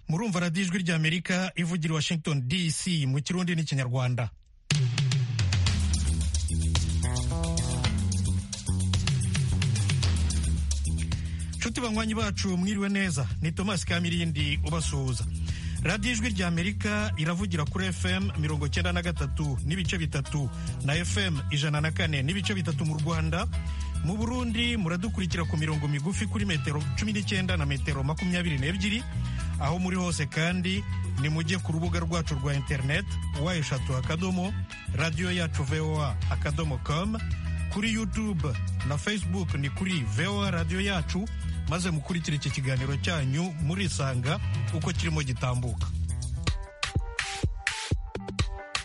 murumva radiyo ijwi ry'amerika ivugira washington dc mu kirundi n'ikinyarwanda nshuti banywanyi bacu mwiriwe neza ni tomasi kamirindi ubasuhuza radiyo ijwi ry'amerika iravugira kuri fm mirongo cyenda na gatatu n'ibice bitatu na fm ijana na kane n'ibice bitatu mu rwanda mu burundi muradukurikira ku mirongo migufi kuri metero cumi n'icyenda na metero makumyabiri n'ebyiri aho muri hose kandi ni mujye ku rubuga rwacu rwa interineti wa eshatu akadomo radiyo yacu voa akadomo komu kuri yutube na fesibuke ni kuri voa radiyo yacu maze mukurikire iki kiganiro cyanyu murisanga uko kirimo gitambuka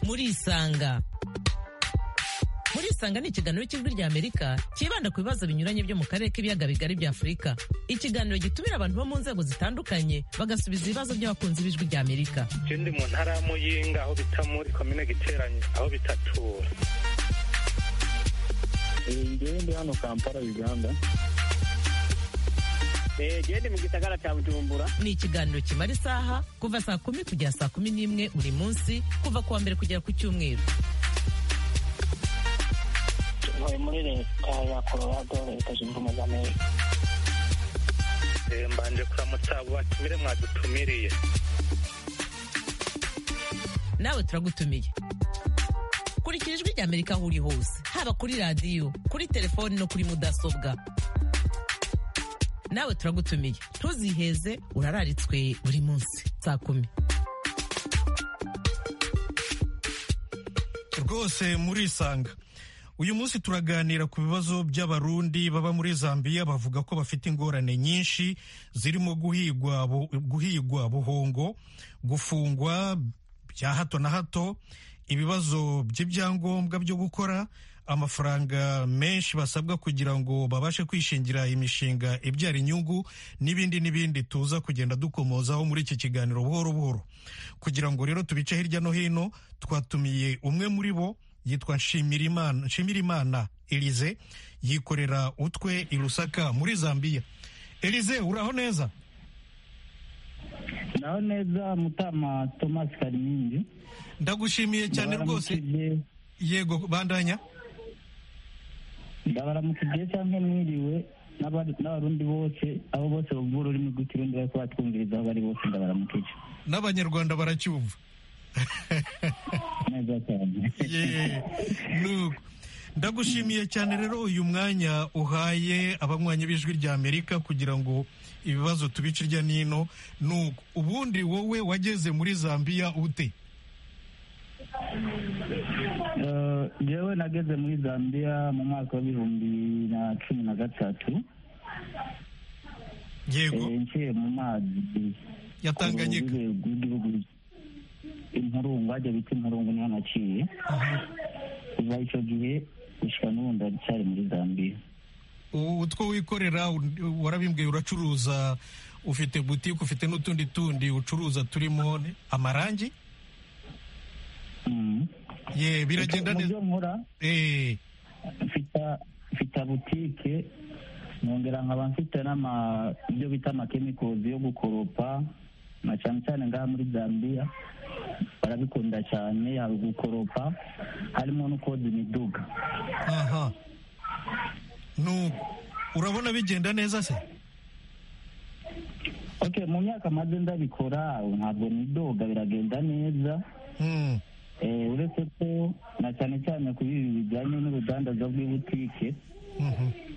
murisanga murisanga ni ikiganiro cy'ijwi ry'amerika cyibanda ku bibazo binyuranye byo mu karere k'ibiyaga bigari bya afurika ikiganiro gitumira abantu bo mu nzego zitandukanye bagasubiza ibibazo by'abakunzi b'ijwi ry'amerika ikindi mu ntara ya muyinga aho bita muri komine giteranye aho bitatura ngewe ndi hano kampala uganda gende mu gisagara cya bujumbura ni ikiganiro kimara isaha kuva saa kumi kugera saa kumi n'imwe buri munsi kuva ku wa mbere kugera ku cyumweru tuvuye muri leta ya colorado leta zunze ubumwe za amerika mbanje kuramutsa abo batumire mwadutumiriye nawe turagutumiye kurikira ijwi ry'amerika aho uri hose haba kuri radiyo kuri telefoni no kuri mudasobwa nawe turagutumiye ntuziheze urararitswe buri munsi saa kumi rwose murisanga uyu munsi turaganira ku bibazo by'abarundi baba muri zambia bavuga ko bafite ingorane nyinshi zirimo guhigwa guhigwa buhongo gufungwa bya hato na hato ibibazo by'ibyangombwa byo gukora amafaranga menshi basabwa kugira ngo babashe kwishingira imishinga ibyara inyungu n'ibindi n'ibindi tuza kugenda dukomozaho muri iki kiganiro buhoro buhoro kugira ngo rero tubice hirya no hino twatumiye umwe muri bo yitwa nshimirimana elize yikorera utwe i rusaka muri zambia elize uraho neza naho neza mutama thomas karimindi ndagushimiye cyane rwose yego bandanya ndabaramukije cyangwa mwiriwe n'abarundi bose abo bose bumva ururimi rw'ikirundi bari kuba twumviriza aho bari bose ndabaramukije n'abanyarwanda baracyumva neza cyane ndagushimiye cyane rero uyu mwanya uhaye abanywanyi b'ijwi rya amerika kugira ngo ibibazo tubice irya n'ino nuko ubundi wowe wageze muri zambia ute yewe nageze muri zambia mu mwaka w'ibihumbi na cumi na gatatu yego ngiye mu mazi yatanganyika rw'igihugu impurungu hajya bita impurungu niho naciye kuva icyo gihe gusa n'ubu ndacyari muri zambia utwo wikorera warabimbwiye uracuruza ufite butike ufite n'utundi tundi ucuruza turimo amarangi ye biragenda neza nkora mfite butike nongera nkaba mfite ibyo bita amakemikozi yo gukoropa na cyane cyane ngaha muri zambia barabikunda cyane hari gukoropa harimo no koza imiduga aha urabona bigenda neza se ok mu myaka maze ndabikora ntabwo nidoga biragenda neza uretse ko na cyane cyane ku ibi bijyanye n'urudandaza rw'ibutike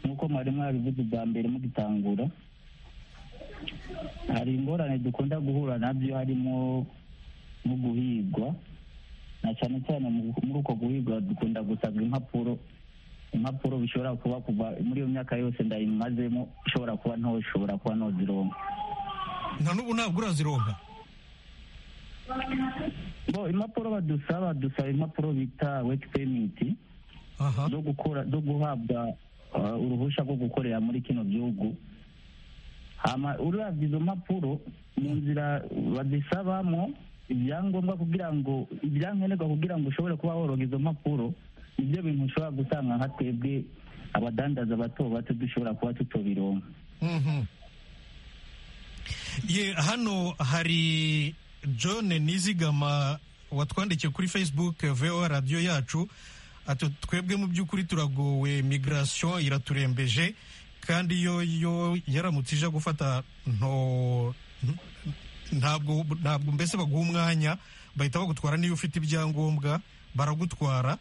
nk'uko mwari mwabivuze bwa mbere mugitangura hari ingorane dukunda guhura nabyo harimo nko guhigwa na cyane cyane muri uko guhigwa dukunda gusabwa impapuro impapuro bishobora kuba kuva muri iyo myaka yose ndayimazemo ushobora kuba nto ushobora kuba ntozironka nta n'ubu ntabwo urazironka bo impapuro badusaba dusaba impapuro bita weti pemiti zo gukora zo guhabwa uruhushya rwo gukorera muri kino gihugu hama uravye izo mpapuro mu nzira bazisabamo ibyangombwa kugira ngo ibyankenerwa kugira ngo ushobore kuba woroga izo mpapuro nibyo bintu ushobora gusanga nka twebwe abadandaza bato bato dushobora kuba tutobironka ye hano hari john nizigama watwandikiye kuri facebook vo radiyo yacu ati twebwe mu by'ukuri turagowe migration iraturembeje kandi yo yo yaramutse ije gufata nto ntabwo ntabwo mbese baguha umwanya bahita bagutwara niyo ufite ibyangombwa baragutwara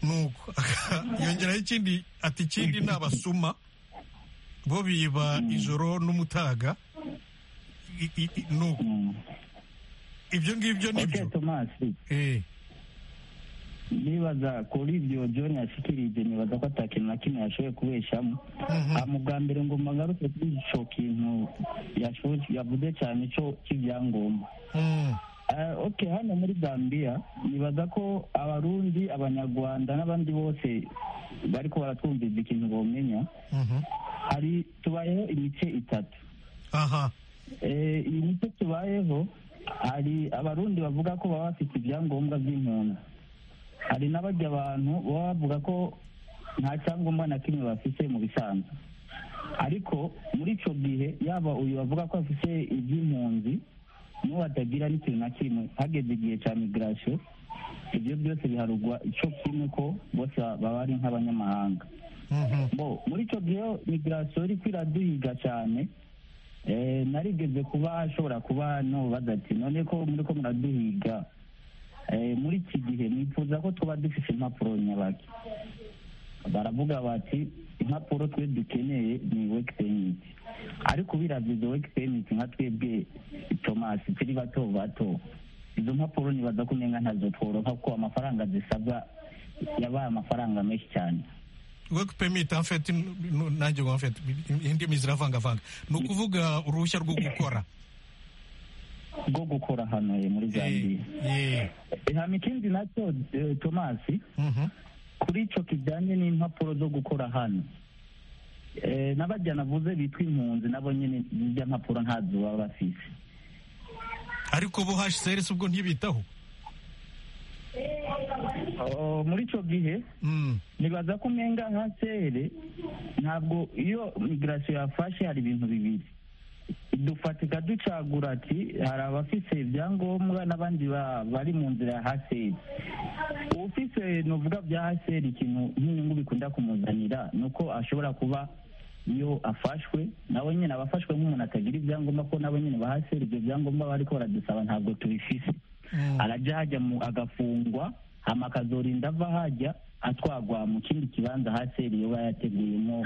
nuko yongeraho ikindi ati ikindi ni abasuma bo biba ijoro n'umutaga nuko ibyo ngibyo ni byo nibaza kuri ibyo john yashikirije nibaza ko ata kintu na kimwe yashoboye kubeshamo bwa mbere ngo magaruke kuri icyo kintu yavuze cyane cyo cy'ibyangombwa oke hano muri zambia nibaza ko abarundi abanyarwanda n'abandi bose bari ko baratwumviriza ikintu bamenya hari tubayeho imice itatu iyi mice tubayeho hari abarundi bavuga ko baba bafite ibyangombwa by'impunzi hari n'abajya abantu baba bavuga ko nta cyangombwa na kimwe bafite mu bisanzwe ariko muri icyo gihe yaba uyu bavuga ko afite iby'impunzi n'uwo atagira n'ikintu na kimwe hageze igihe cya migirasiyo ibyo byose biharugwa icyo kimwe ko bose baba ari nk'abanyamahanga muri icyo gihe migirasiyo iri kwiraduhiga cyane narigeze kuba ashobora kuba n'ububaza ati none ko muri ko muraduhiga muri iki gihe nifuza ko tuba dufite impapuro nyabaki baravuga bati impapuro twe dukeneye ni weki peniti ariko biravye izo weki peniti nka twebwe tomasi turi bato bato izo mpapuro nibaza ko umenga ntazo tworoka kuko amafaranga zisabwa yabaye amafaranga menshi cyane weki peniti amfeti nanjye ngo amfeti indimi ziravangavanga ni ukuvuga uruhushya rwo gukora rwo gukora hano muri zambia ihame ikindi nacyo tomasi kuri icyo kijyanye n'impapuro zo gukora hano n'abajya navuze bitwa impunzi nabo nyine zijya mpapuro ntazo baba bafite ariko bo hashserisi ubwo ntibitaho muri icyo gihe nibaza ko umenga nka sere ntabwo iyo migirasiyo yafashe hari ibintu bibiri dufatika ducagura ati hari abafise ibyangombwa n'abandi bari mu nzira ya haseri ufise nuvuga bya haseri ikintu nk'inyungu bikunda kumuzanira ni uko ashobora kuba iyo afashwe nawe nyine abafashwe nk'umuntu atagira ibyangombwa ko nawe nyine ba haseri ibyo byangombwa bari ko baradusaba ntabwo tubifise arajya hajya agafungwa hama akazorinda ava hajya atwagwa mu kindi kibanza haseri iyo yateguyemo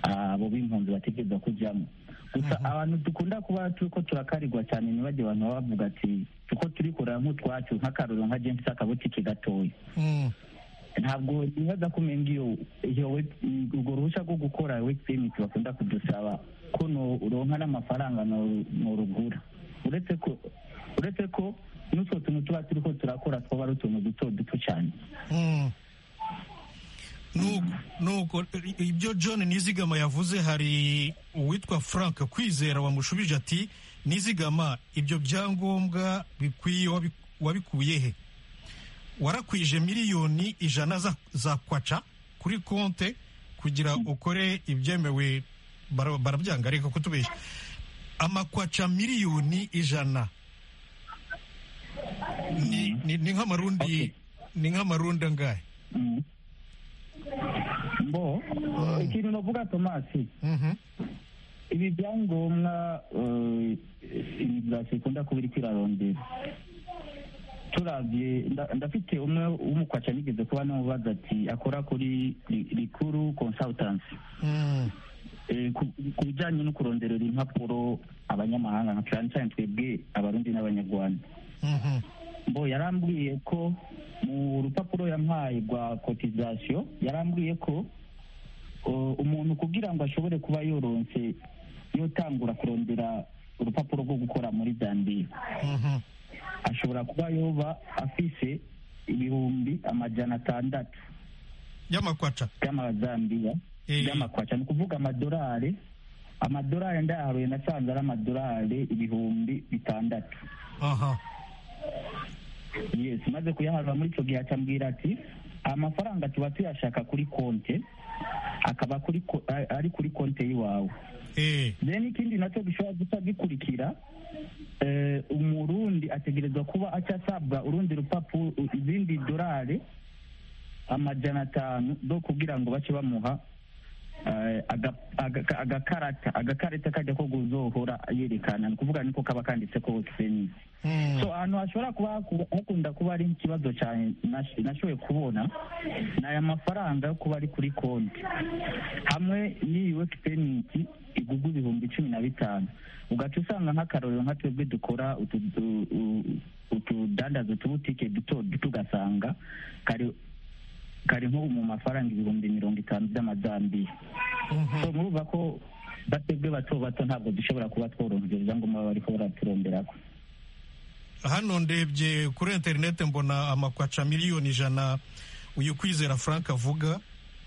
abo b'impunzi bategereza kujyamo gusa abantu dukunda kuba turi ko turakarirwa cyane ntibajye abantu baba bavuga ati kuko turi kureba nk'utwacu nk'akaruru nka jensi akabutike gatoya ntabwo nibaza kumenya iyo urwo ruhushya rwo gukora weki peyimenti bakunda kudusaba ko uronka n'amafaranga nturugura uretse ko uretse ko n'utwo tuntu tuba turi ko turakora twaba ari utuntu duto duto cyane nuko ibyo john nizigama yavuze hari uwitwa frank kwizera wamushubije ati nizigama ibyo byangombwa bikwiye wabikuye he warakwije miliyoni ijana za kwaca kuri konte kugira ukore ibyemewe barabyanga reka kutubeshya amakwaca miliyoni ijana ni nk'amarundi ni nk'amarundi angahe mbo ikintu navuga tomasi ibi byangombwa imigirasiyo ikunda kuba iri kwirarondera turabye ndafite umwe w'umukwaca nigeze kuba n'umubaza ati akora kuri rikuru konsawutansi ku bijyanye no kuronderera impapuro abanyamahanga nka cyane cyane twebwe abarundi n'abanyarwanda mbo yarambwiye ko mu rupapuro yampaye rwa kotizasiyo yarambwiye ko umuntu kugira ngo ashobore kuba yoronse yotangura kurondera urupapuro rwo gukora muri zambia ashobora kuba yoba afise ibihumbi amajana atandatu y'amakwaca y'amazambiya y'amakwaca ni ukuvuga amadolari amadolari ndayaharuye nasanze ari amadolari ibihumbi bitandatu yes maze kuyaharura muri icyo gihe acambwira ati amafaranga tuba tuyashaka kuri konti akaba kuri ko- a- ari kuri konte y'iwawe eh then ikindi nacyo gishobora guta gikurikira eh, umurundi ategerezwa kuba acyasabwa urundi rupapuro izindi dorari amajana atanu zo kugira ngo bace bamuha eh, aga- aga- agakarata agakarita kajya ko kuzohora yerekana ni ukuvuga niko kaba kanditse ko penisi mm. so ahantu hashobora kuba haku- hakunda kuba ari ikibazo cyane nash- nashoboye kubona ni aya mafaranga yo kuba ari kuri konti hamwe n'iyi weki peniti igugwa ibihumbi cumi na bitanu ugaca usanga nk'akarorero nka twebwe dukora utu- u- u- utudandaza utubutike duto duto ugasanga kari kari nko mu mafaranga ibihumbi mirongo itanu by'amazambiya so murumva ko batebwe bato bato ntabwo dushobora kuba tworohereza ibyangombwa baba bariko baraturonderako hano ndebye kuri interineti mbona amakwaca miliyoni ijana uyu kwizera frank avuga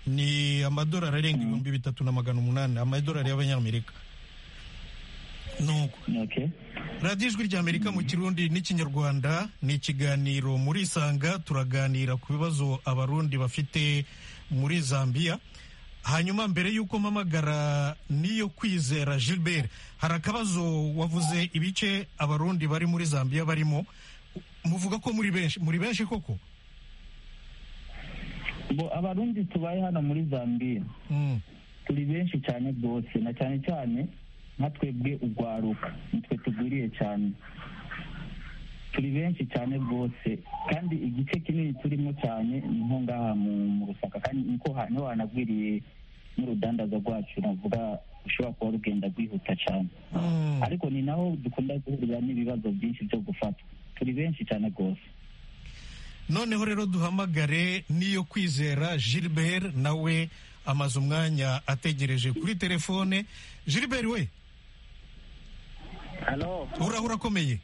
ni amadolari arenga ibihumbi bitatu na magana umunani amadolari y'abanyamerika nuko okay radiyo ijwi ry'amerika mu kirundi n'ikinyarwanda ni ikiganiro muri isanga turaganira ku bibazo abarundi bafite muri zambia hanyuma mbere y'uko mpamagara niyo kwizera gilbert hari akabazo wavuze ibice abarundi bari muri zambia barimo muvuga ko muri benshi muri benshi koko bo abarundi tubaye hano muri zambia Mm, turi benshi cyane rwose na cyane cyane nka twebwe urwaruka nitwe tugwiriye cyane turi benshi cyane rwose kandi igice kinini turimo cyane ni nko ngaha mu mu rusaka kandi niko ha- niho hanagwiriye n'urudandaza rwacu navuga ushobora kuba rugenda rwihuta cyane mm. ariko ni naho dukunda guhurira n'ibibazo byinshi byo gufatwa turi benshi cyane rwose noneho rero duhamagare niyo kwizera gilbert nawe amaze umwanya ategereje kuri telefone gilbert we hano uraho urakomeye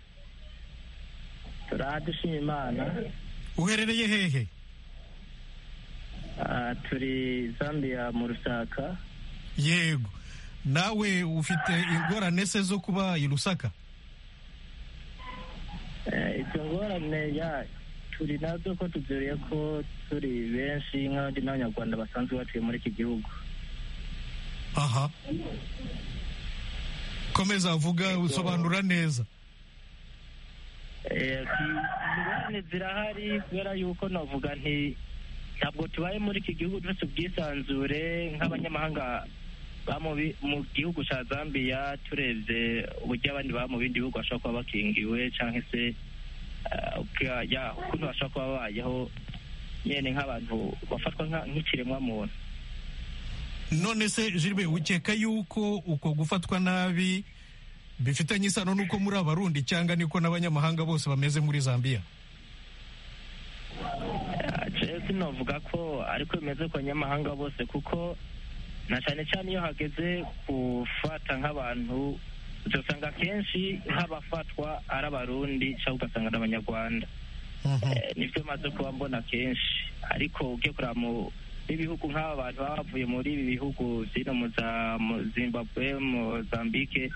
turadushima imana uherereye hehe Ah, turi zambia mu rusaka yego nawe ufite ingorane se zo kuba i rusaka Eh, izo ngorane ya turi nazo ko tuzuriye ko turi benshi nk'abandi n'abanyarwanda basanzwe batuye muri iki gihugu aha komeza avuga usobanura neza Eh, ku- ingorane zirahari kubera yuko navuga nti ntabwo tubaye muri iki gihugu dufite ubwisanzure nk'abanyamahanga ba mu bi- mu gihugu cya zambia turebye uburyo abandi baba mu bindi bihugu bashobora kuba bakingiwe cyangwa se eh, ubwa- ya, ukuntu bashobora kuba babayeho nyine nk'abantu bafatwa nka- nk'ikiremwa muntu none se jiribe ukeka yuko uko gufatwa nabi bifitanye isano n'uko muri abarundi cyangwa niko n'abanyamahanga bose bameze muri zambia jewe sinavuga ko ariko bimeze ku banyamahanga bose kuko na cyane cyane iyo hageze gufata nk'abantu uzasanga akenshi nk'abafatwa ari abarundi cyangwa ugasanga ni abanyarwanda Mhm. Eh, nibyo maze kuba mbona kenshi ariko ugiye kureba mu n'ibihugu nk'aba bantu baba bavuye muri ibi bihugu zino mu za mu zimbabwe mozambike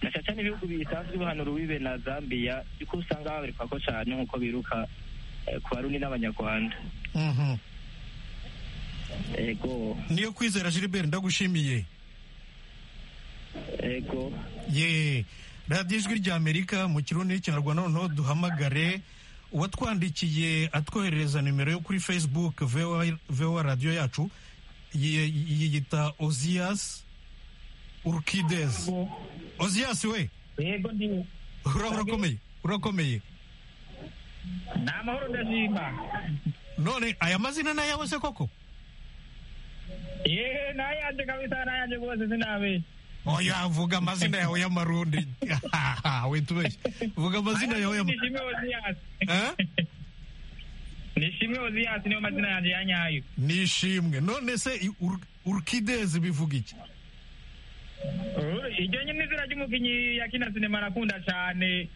na cyane cyane ibihugu bisanzwe bihanura uwibe na zambia kuko usanga babereka ko cyane nk'uko biruka eh, ku barundi n'abanyarwanda Mhm. ego niyo kwizera gilbert ndagushimiye ego ye radiyo ijwi ry'amerika mu kirundi n'ikinyarwanda noneho duhamagare uwatwandikiye atwoherereza nimero yo kuri facebook vowa vowa radiyo yacu yi- yiyita ozias urukides ozias we yego ndi ura- urakomeye urakomeye ni amahoro ndashima none aya mazina ni ayawe se koko yeee nayanje kabisa nayanje rwose sinabeshya oya vuga amazina yawe y'amarundi we tubeshye vuga amazina yawe y'amarundi nishimwe oziyasi nishimwe oziyasi niyo mazina yanjye ya nyayo nishimwe none se i- ur- urukidezi bivuga iki iryo nyine izina ry'umukinnyi ya kina sinema nakunda cyane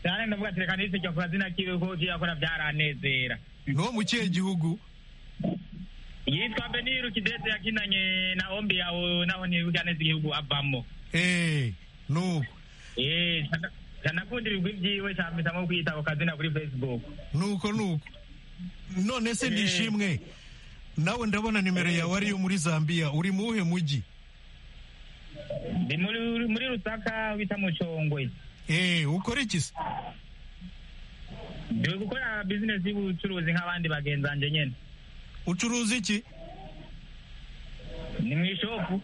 cyane ndavuga ati reka nise cyakora zina kiwe ko kiyakora byaranezera niwo mu kihe gihugu yitwa beniru kideze yakinanye na ombi yawe naho ntibibuka neza igihugu avamo eee nuko yeee ndanakunda ibigwi byiwe cyane mpitamo kwita ako kazina kuri facebook nuko nuko none se Eh. nishimwe nawe ndabona nimero yawe ariyo muri zambia uri mu wuhe mujyi ndi muri muri rusaka bita mucongwe eee ukora iki se ndi gukora bizinesi y'ubucuruzi nk'abandi bagenzi banjye nyine ucuruza iki ni mu ishopu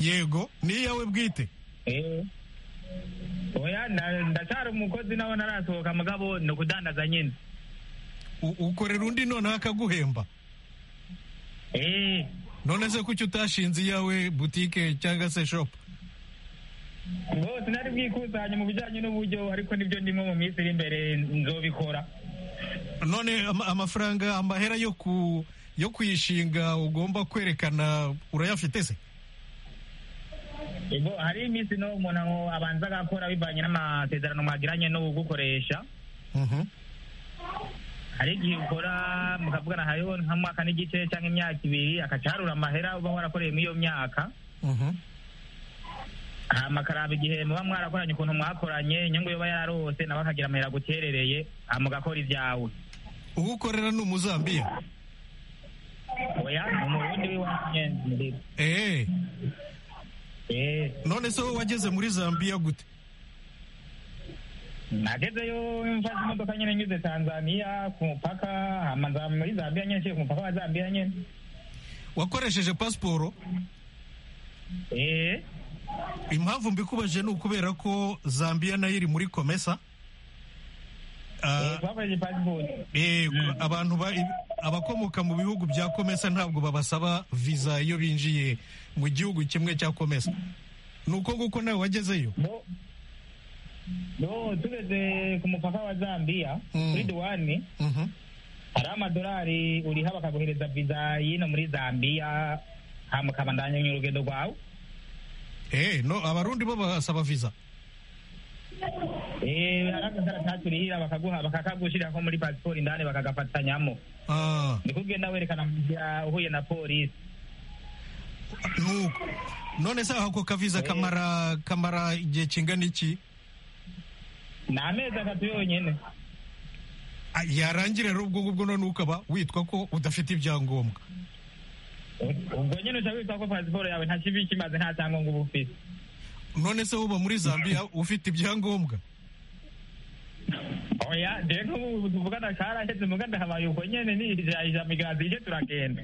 yego ni iyawe bwite Eh. oya nda- ndacyari umukozi nawe narasohoka mugabo ni ukudandaza nyine U- ukorera undi noneho akaguhemba Eh, none se kuki utashinze iyawe butike cyangwa se shopu ngo sinari bwikusanye mu bijyanye n'uburyo ariko nibyo ndimo mu minsi iri imbere nzobikora none ama- amafaranga amahera yo ku yo kuyishinga ugomba kwerekana urayafite se Ego hari iminsi no umuntu aho abanza agakora bivanye n'amasezerano mwagiranye n'ugukoresha Mhm. hari igihe ukora mukavugana hariho nk'umwaka n'igice cyangwa imyaka ibiri akacarura amahera uba warakoreye muri iyo myaka Mhm. hama akaraba igihe muba mwarakoranye ukuntu mwakoranye inyungu yoba yarose nawe akagira amahera aguterereye hama ugakora ibyawe ugukorera ni umuzambiya oya ni umurundi w'iwanje muri eee eh none se wowe wageze muri zambiya gute nagezeyo mfashe imodoka nyine nyuze tanzaniya ku mupaka hama nza muri zambiya nyine nshika ku mupaka wa zambiya nyine wakoresheje pasiporo eh impamvu mbikubajije ni ukubera ko zambiya nayo iri muri komesa Ah, twakoresheje pasipoti eh, abantu ba- abakomoka mu bihugu bya komesa ntabwo babasaba viza iyo binjiye mu gihugu kimwe cya komesa ni uko nguko nawe wagezeyo no no tugeze ku mupaka wa zambiya Mm. kuri duwani Mhm. hari amadolari uriha bakaguhereza viza y'ino muri zambiya hama ukabandanya urugendo rwawe Eh, no abarundi bo basaba viza Eh, hari agakaratasi urihira bakaguha bakakagushirira ko muri pasiporo indani bakagafatanyamo Ah, ni kugenda werekana mu nzira uhuye na polisi nuko none se ako kaviza kamara kamara igihe kingana iki ni amezi atatu yonyine Ah, yarangira rero ubwo ngubwo none ukaba witwa ko udafite ibyangombwa ubwo nyine uca witwa ko pasiporo yawe nta kibi kimaze nta cyangombwa uba ufite none se uba muri zambia ufite ibyangombwa oya jewe nk'ubu tuvugana karaheze muganda habaye uko nyene nijajija migazi ije turagenda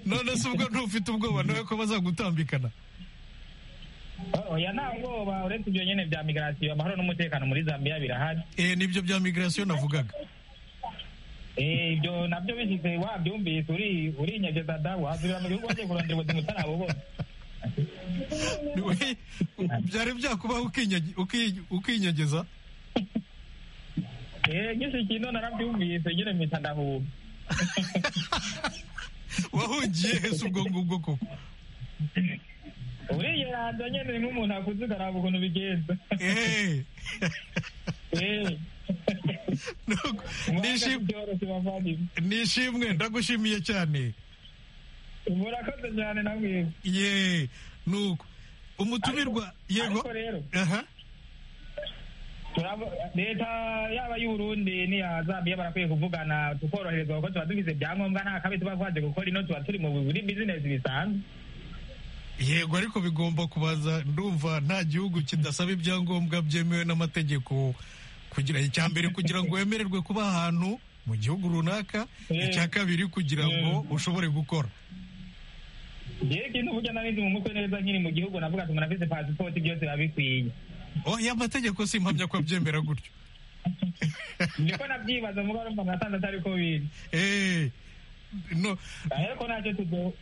none se ubwo ntufite ubwoba nawe ko bazagutambikana oya nta bwoba uretse ivyo nyene vya migrasiyo amahoro n'umutekano muri zambiya birahari eh, nibyo bya migirasiyo navugaga Eh, ivyo navyo bishitse wavyumvise uri urinyegeza dawu wazubira mu gihugu wagiye kurondera ubuzima utarabubona Ni- byari byakubaho ukinyagi- uki- ukinyegeza Eh, nyinshi kino naravyumvise nyene mpita ndahuba wahungiye hese ubwo ngubwo koko uriyeranza nyene ni nk'umuntu akuze ukaraba ukuntu bigenza Eh, Eh, nuko, mwanga nishim- byoroshye bavandimwe nishimwe ndagushimiye cyane murakoze cyane namwe ye nuko umutumirwa yego ariko rero aha Turabo- leta yaba y'uburundi n'iya zambiya barakwiye kuvugana tukoroherezwa kuko tuba dufise ibyangombwa nta kabi tuba twaje gukora ino tuba turi mu buri bizinesi bisanzwe yego ariko bigomba kubaza ndumva nta gihugu kidasaba ibyangombwa byemewe n'amategeko kugira icya mbere kugira ngo wemererwe kuba ahantu mu gihugu runaka Eh. icya kabiri kugira ngo Eh. ushobore gukora yewe ikintu burya narizi mu mutwe neza nkiri mu gihugu navuga ati umuntu afise pasipoti byose biba bikwiye oh ya mategeko si impamya ko abyemera gutyo niko nabyibaza muga rumva nasanze atari ko biri Eh, no ariko ntacyo tuzo-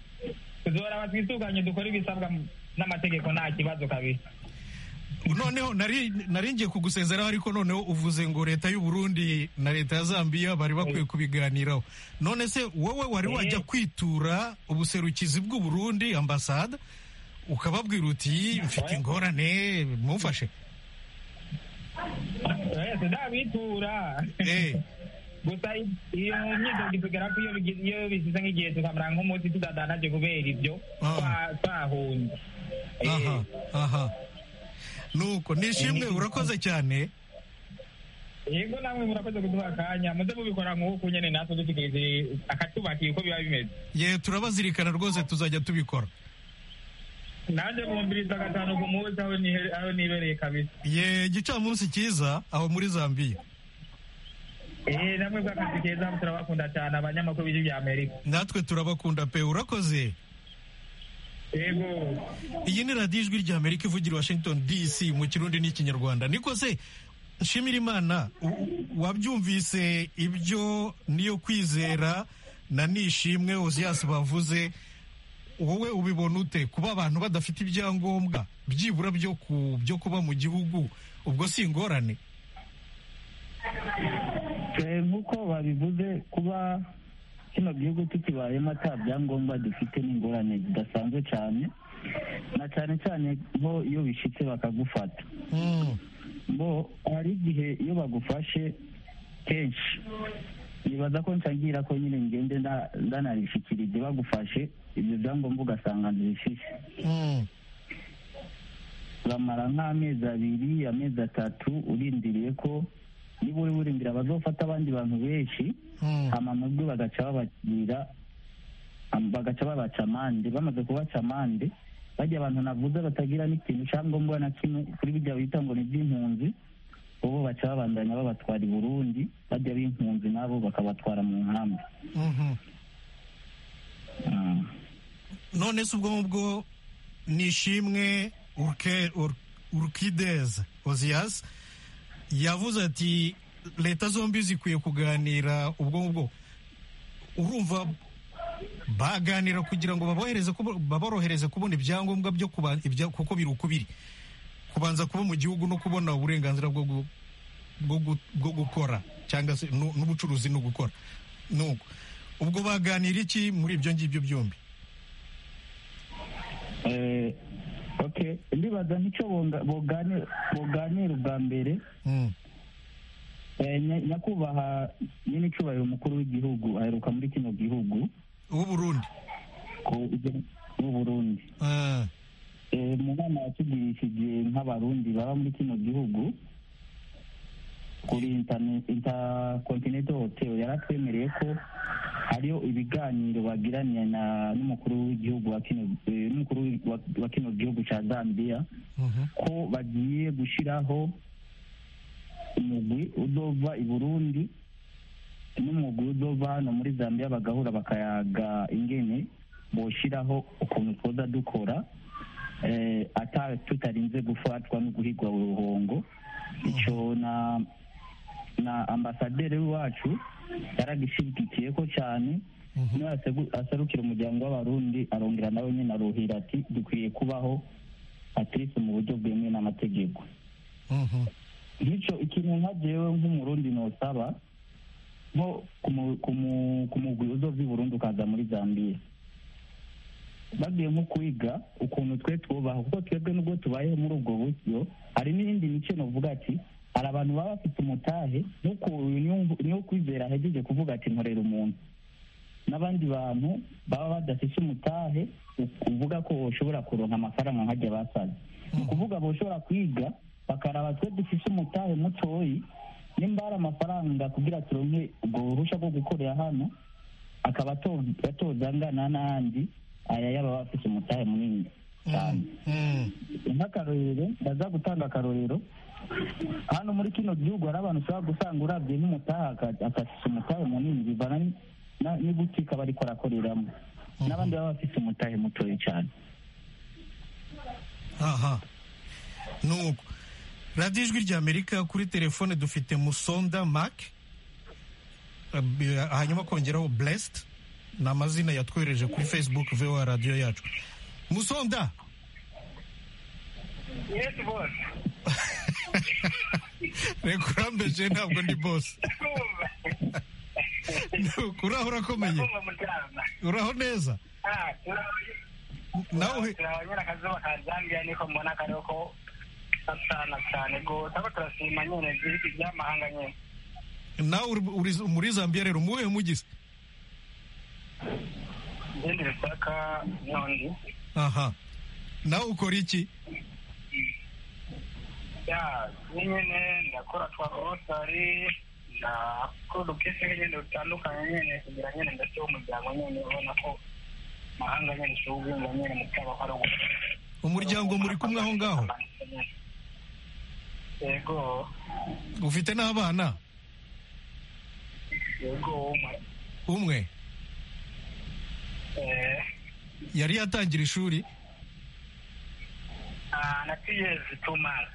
tuzoraba twisuganye dukore ibisabwa mu- n'amategeko nta kibazo kabisa noneho nari nari ngiye kugusezeraho ariko noneho uvuze ngo leta y'u Burundi na leta ya Zambia bari bakwiye kubiganiraho none se wowe wari Eh. wajya kwitura ubuserukizi bw'u Burundi ambasada ukababwira uti mfite ingorane mumfashe Eh, tuzabitura Eh, gusa iyo myidogo itugera ko iyo bigize- iyo bishyize nk'igihe tukamara nk'umunsi tudadanaje kubera ibyo Ah. twa- twahunze Eh, aha aha nuko nishimwe urakoze cyane yego namwe murakoze kuduha akanya muze mubikora nk'uku nyine natwe dutegereje akatubakiye uko biba bimeze ye turabazirikana rwose tuzajya tubikora nanjye bumviriza gatanu ku munsi aho nihe- aho nibereye kabisa ye igicamunsi cyiza aho muri zambiya eh namwe bw'akazi keza turabakunda cyane abanyamakuru b'ijwi bya amerika natwe turabakunda pe urakoze yego iyi ni radiyo ijwi rya amerika ivugira i washington dc mu kirundi n'ikinyarwanda niko se nshimira imana u- wabyumvise ibyo niyo kwizera na nishimwe oziyasi bavuze wowe ubibona ute kuba abantu badafite ibyangombwa byibura byo ku byo kuba mu gihugu ubwo si ingorane Eh, nk'uko babivuze kuba kino gihugu tukibayemo ata byangombwa dufite n'ingorane zidasanzwe cyane na cyane cyane nko iyo bishitse bakagufata Mm, bo hari igihe iyo bagufashe kenshi nibaza ko nshangira ko nyine ngende nda- ndanabishikira ibyo bagufashe ibyo byangombwa ugasanga ntibishise mm. bamara nk'amezi abiri amezi atatu urindiriye ko niba uri urindira bazofata abandi bantu benshi Mm. hama mu byo bagaca babagira am- bagaca babaca amande bamaze kubaca amande bajya abantu navuze batagira n'ikintu cyangombwa na kimwe kuri bijya bita ngo ni iby'impunzi ubu baca babandanya babatwara i burundi bajya b'impunzi nabo bakabatwara mu nkambi Mhm. Ah. none se ubwo ngubwo ni ishimwe Urke- Ur- urkidez oziyas yavuze ati leta zombi zikwiye kuganira ubwo ngubwo urumva baganira kugira ngo babohereze kubo- baborohereze kubona ibyangombwa byo kuba ibya- kuko biri uko biri kubanza kuba mu gihugu no kubona uburenganzira bwo gu- bwo gu- bwo gukora cyangwa se nu- n'ubucuruzi no gukora nuko ubwo baganira iki muri ibyo ngibyo byombi Eh, okay ndibaza nk'icyo bonga- bogane- boganira ubwa mbere Mm. Eh, nya- nyakubahwa nyine icyubahiro umukuru w'igihugu aheruka muri kino gihugu w'uburundi ku Burundi Ah, Eh, mu nama yatugurishije nk'abarundi baba muri kino gihugu kuri interne- intercontinental hotel yaratwemereye ko hariho ibiganiro bagiranye na n'umukuru w'igihugu wa kino eh, n'umukuru wa- wa kino gihugu cya zambia mhm. ko bagiye gushyiraho umugwi udova i burundi n'umugwi udova hano muri zambia bagahura bakayaga ingene boshyiraho ukuntu twoza dukora eh, ata tutarinze gufatwa no guhigwa uruhongo icyo na na ambasaderi wacu yaragishyigikiye ko cyane niyo asegu- aserukira umuryango w'abarundi arongera nawe nyine aruhira ati dukwiye kubaho atirisi mu buryo bwemewe n'amategeko Mhm. bityo ikintu nka jewe nk'umurundi nosaba nko kumu- kumu- kumugwi uzova i burundi ukaza muri zambiya bagiye nko kwiga ukuntu twe twubaha kuko twebwe nubwo tubayeho muri ubwo buryo hari n'iyindi mico novuga ati hari abantu baba bafite umutahe nk'uko uyu nyumvu- niwo kwizera ahejeje kuvuga ati nkorera umuntu n'abandi bantu baba badafite umutahe u- uvuga ko ushobora kuronka amafaranga nkajya basaza ni ukuvuga boshobora kwiga bakaraba twe dufite umutahe mutoyi nimba hari amafaranga kugira turonke ubwo buruhusha bwo gukorera hano akaba ato- atoza angana n'andi aya y'aba bafite umutahe munini cyane Mm. nk'akarorero ndaza gutanga akarorero hano muri kino gihugu hari abantu ushobora gusanga urabye nk'umutaha akafite umutahe munini bivana ni- na- n'ibutike aba ariko arakoreramo n'abandi baba bafite umutahe mutoya cyane aha nuko radiyo ijwi rya amerika kuri telefone dufite musonda mac eh, b- hanyuma kongeraho blessed ni amazina yatwohereje kuri facebook voa radiyo yacu musonda yesi bose reka urambeje ntabwo ndi bose kumva Nuko, uraho urakomeye kumva muryama uraho neza ah turabaye nawe turabanyura akazuba ka zambia niko mbona kariho ko gasana cyane rwose aho turashima nyine igihugu by'amahanga nyine nawe uri- uri muri zambiya rero umuhe mugize ibindi bisaka nyondi aha nawe ukora iki nyine ndakora twa osari na production nyine dutandukanye nyine kugira nyine ndetse umuryango nyine ubona ko mahanga nyine ushobora nyine mu cyaba ari umuryango muri kumwe aho ngaho yego ufite n'abana yego umwe umwe eh yari yatangira ishuri ah, na two years two months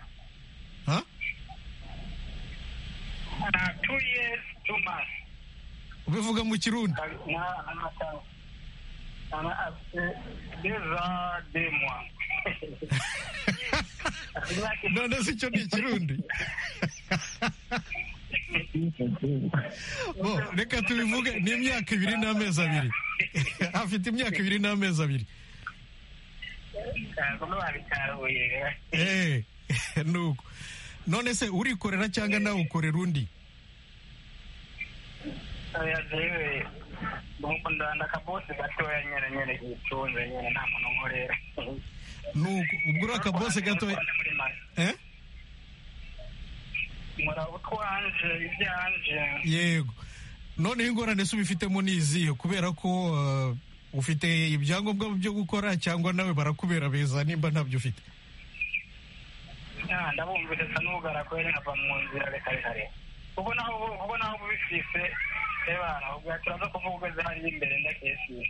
ha Ah, two years two months ubivuga mu kirundi na anatanga ana afite deux ans deux mois none se icyo ni ikirundi Bo, reka tubivuge ni imyaka ibiri n'amezi abiri afite imyaka ibiri n'amezi abiri ntabwo babitahuye Eh, nuko none se urikorera cyangwa nawe ukorera undi oya jewe nuko ndanda akabosi gatoya nyene nyene yitunze nyene nta muntu nkorera nuko ubwo uriya kabose gato eh? nkora utwanje ibyanje yego noneho ingorane se ubifitemo ni izihe kubera ko eh, ufite ibyangombwa byo gukora cyangwa nawe barakubera beza nimba ntabyo ufite Ah, ndabumvise sa n'ubugara ko yari nkava mu nzira reka reka reka ubwo naho ubwo naho ubifise ebana ubwo turaza kuvuga ugeze hariya imbere ndakesiye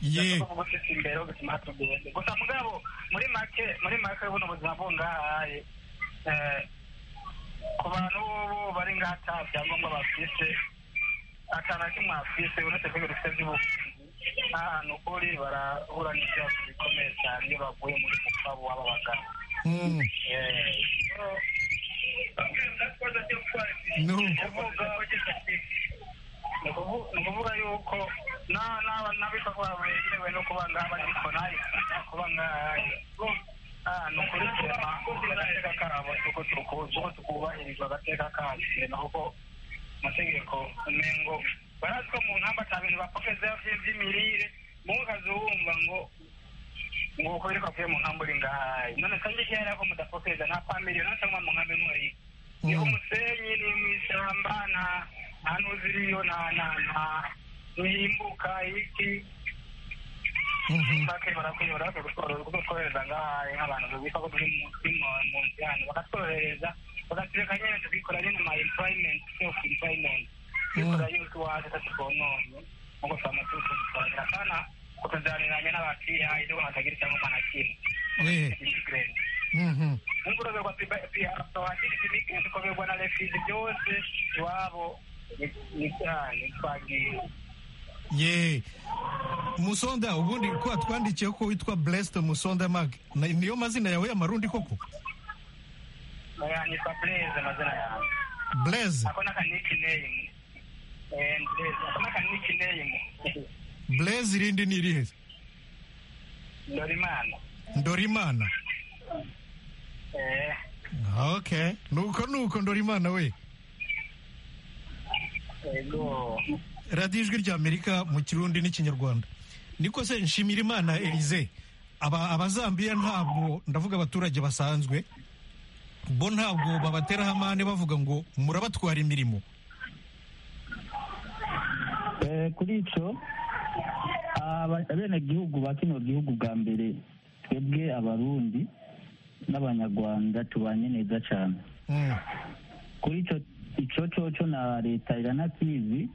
yego kuvuga ufite imbere ho bituma tugende gusa mugabo muri make muri make buno buzima bwo ngahaye eh, ku bantu bobo bari ngaha ata byangombwa bafise atana kimwe afise uretse ko ibintu bifite by'ubukunzi ahantu kuri barahura n'ibibazo bikomeye cyane iyo baguye muri mupfabu waba bagana Mm, ni ukuvuga yuko n'abitwa bitewe no kuba ngaha bagikonaye kuba ngahaye ahantu kuri sema agateka kabo uko tukuzi uko tukubahirizwa agateka kasema kuko amategeko umengo barazi ko mu ntamba ata bintu bapokezeho by'imirire mu kazumva ngo nguko biriko avuye mu nkambi uri ngahaye none kandi iyo yari ako mudapokeza nta kwa miliyoni cyangwa mu nkambi nkori ni ku musenyi ni mu ishyamba nta nta n'uziriyo nta nta nta ntihimbuka ibiti mhm. bake barakwiye barakwiye kutworohereza ngahaye nk'abantu bita ko turi mu turi mu- mu nzi hano bakatworohereza bakatureka nyine tukikora nyine ma employment self employment tukikora yuko iwacu tatuvononye nkuko twamaze kutworohereza kana kutuzariranya n'abaciyahaye rero hatagira icyangombwa na kimwe Eh, immigrant mhm. unguroverwa pihasohakirika imigezi ukoberwa na refizi byose iwabo ni cyane twagiye ye musonda ubundi ko twandikiye ko witwa blessed musonda mag Na- niyo mazina yawe y'amarundi koko nitwa blaze amazina yawe blaze ako n'akanikineyime blaze ako n'akanikineyime blaze irindi ni irihe dorimana ndorimana okay nuko nuko ndorimana we ego radiyo ijwi rya amerika mu kirundi n'ikinyarwanda niko se nshimira imana elize aba abazambiya ntabwo ndavuga abaturage basanzwe bo ntabwo babateraho amande bavuga ngo murabatwara imirimo Eh, kuri icyo abenegihugu ba kino gihugu bwa mbere twebwe abarundi n'abanyarwanda tubanye neza cyane Mm, kuri icyo icyo cyoco na leta iranakizi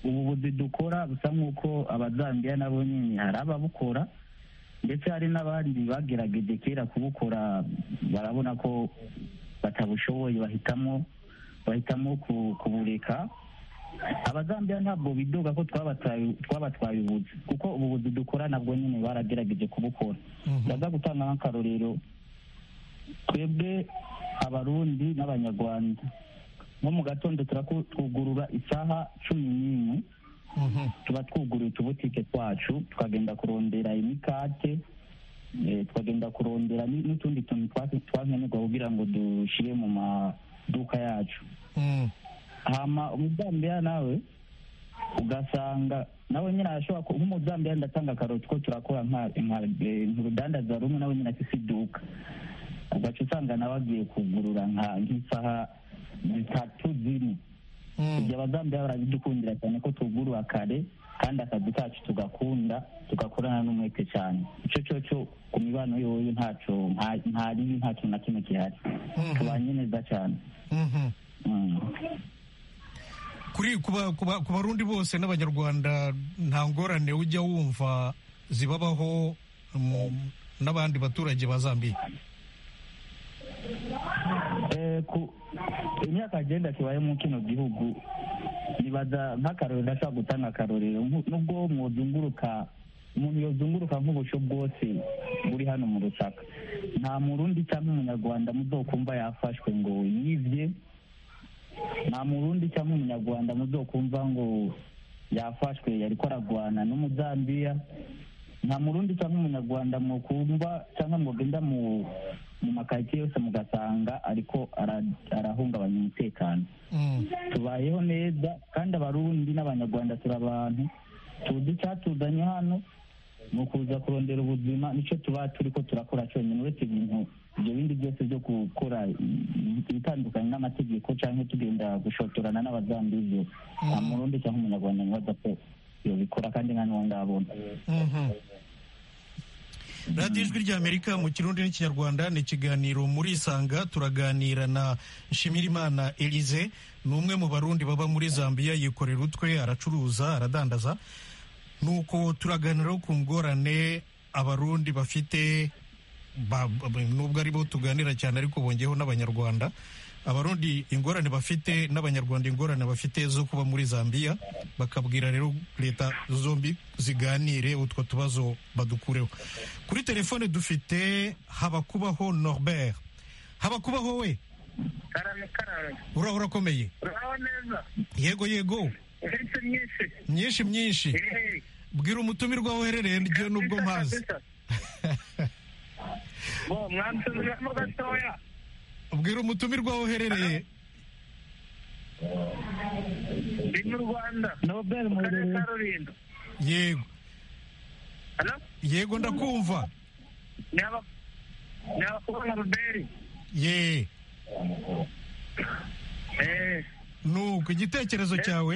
ubu buzi dukora busa nk'uko abazambiya nabo nyine hari ababukora ndetse hari n'abandi bagerageje kera kubukora barabona ko batabushoboye bahitamo bahitamo ku- kubureka abazambiya ntabwo bidoga ko twabatwaye twabatwaye ubuzi kuko ubu buzi dukora nabwo nyine baragerageje kubukora mhm. ndaza gutanga nk'akarorero twebwe abarundi n'abanyarwanda nko mu gatondo turaku- twugurura isaha cumi n'imwe Mhm. tuba twuguruye utubutike twacu tukagenda kurondera imikate eh, tukagenda kurondera ni- n'utundi tuntu twa- twankenerwa kugira ngo dushyire mu maduka yacu Mm, hama umuzambiya nawe ugasanga nawe nyine arashobora ku- nk'umuzambiya ndatanga akaroti ko turakora nka nka- eh, nka urudandaza rumwe nawe nyine afite iduka ugaca usanga nawe agiye kugurura nk'isaha zitatu zine ibyo abazambia barabidukundira cyane ko tugurura kare kandi akazi kacu tugakunda tugakorana n'umwete cyane icyo cyo cyo ku mibano yoyo ntaco ntaribi ntaco na kimwe gihari tubanye neza cyane kuri ku barundi bose n'abanyarwanda nta ngorane ujya wumva zibabaho n'abandi baturage ba zambia imyaka agenda kibaye mu kino gihugu nibaza nk'akarorero ndashaka gutanga akarorero nubwo mwozunguruka umuntu yozunguruka nk'ubusho bwose buri hano mu rusaka nta murundi cyangwa umunyarwanda muzokumva yafashwe ngo yibye nta murundi cyangwa umunyarwanda muzokumva ngo yafashwe yariko aragwana n'umuzambiya nta murundi cyangwa umunyarwanda mukumva cyangwa mugenda mu mu makaritsiye yose mugasanga ariko arahungabanya umutekano tubayeho neza kandi abarundi n'abanyarwanda turi abantu tuzi icyatuzanye hano ni ukuza kurondera ubuzima nicyo tuba turi ko turakora cyonyine uretse ibintu ibyo bindi byose byo gukora ibitandukanye n'amategeko cyangwa tugenda gushotorana n'abazambizi nta murundi cyangwa umunyarwanda ntibaza ko yabikora kandi nka n'uwo ngabona radiyo ijwi ry'amerika mu kirundi n'ikinyarwanda ni ikiganiro muri isanga turaganira na nshimirimana elize ni umwe mu barundi baba muri zambia yikorera utwe aracuruza aradandaza ni uko turaganira ku ngorane abarundi bafite nubwo aribo tuganira cyane ariko bongeyeho n'abanyarwanda abarundi ingorane bafite n'abanyarwanda ingorane bafite zo kuba muri zambia bakabwira rero leta zombi ziganire utwo tubazo badukureho kuri telefone dufite habakubaho norbert habakubaho we urakomeye yego yego myinshi myinshi bwira umutumirwa woherereye ryo nubwo mpazi ubwira umutumirwa woherereye ndi mu rwanda nobel mu karere ka rulindo yego yego ndakumva ni abakobwa ruberi ye nuko igitekerezo cyawe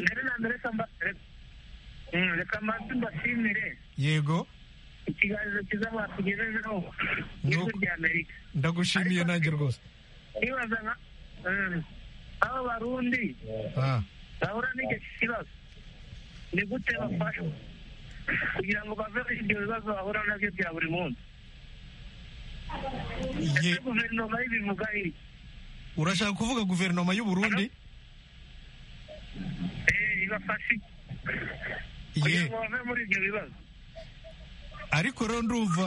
reka manzi mbashimire yego ikiganiro cyiza batugejejeho n'ijwi rya amerika ndagushimiye nanjye rwose nibaza nka aba barundi bahura n'icyo kibazo ni gute bafashwa kugira ngo bave muri ibyo bibazo bahura nabyo bya buri munsi ese guverinoma y'ibivuga iki urashaka kuvuga guverinoma y'uburundi ibafashe kugira ngo bave muri ibyo bibazo ariko rero ndumva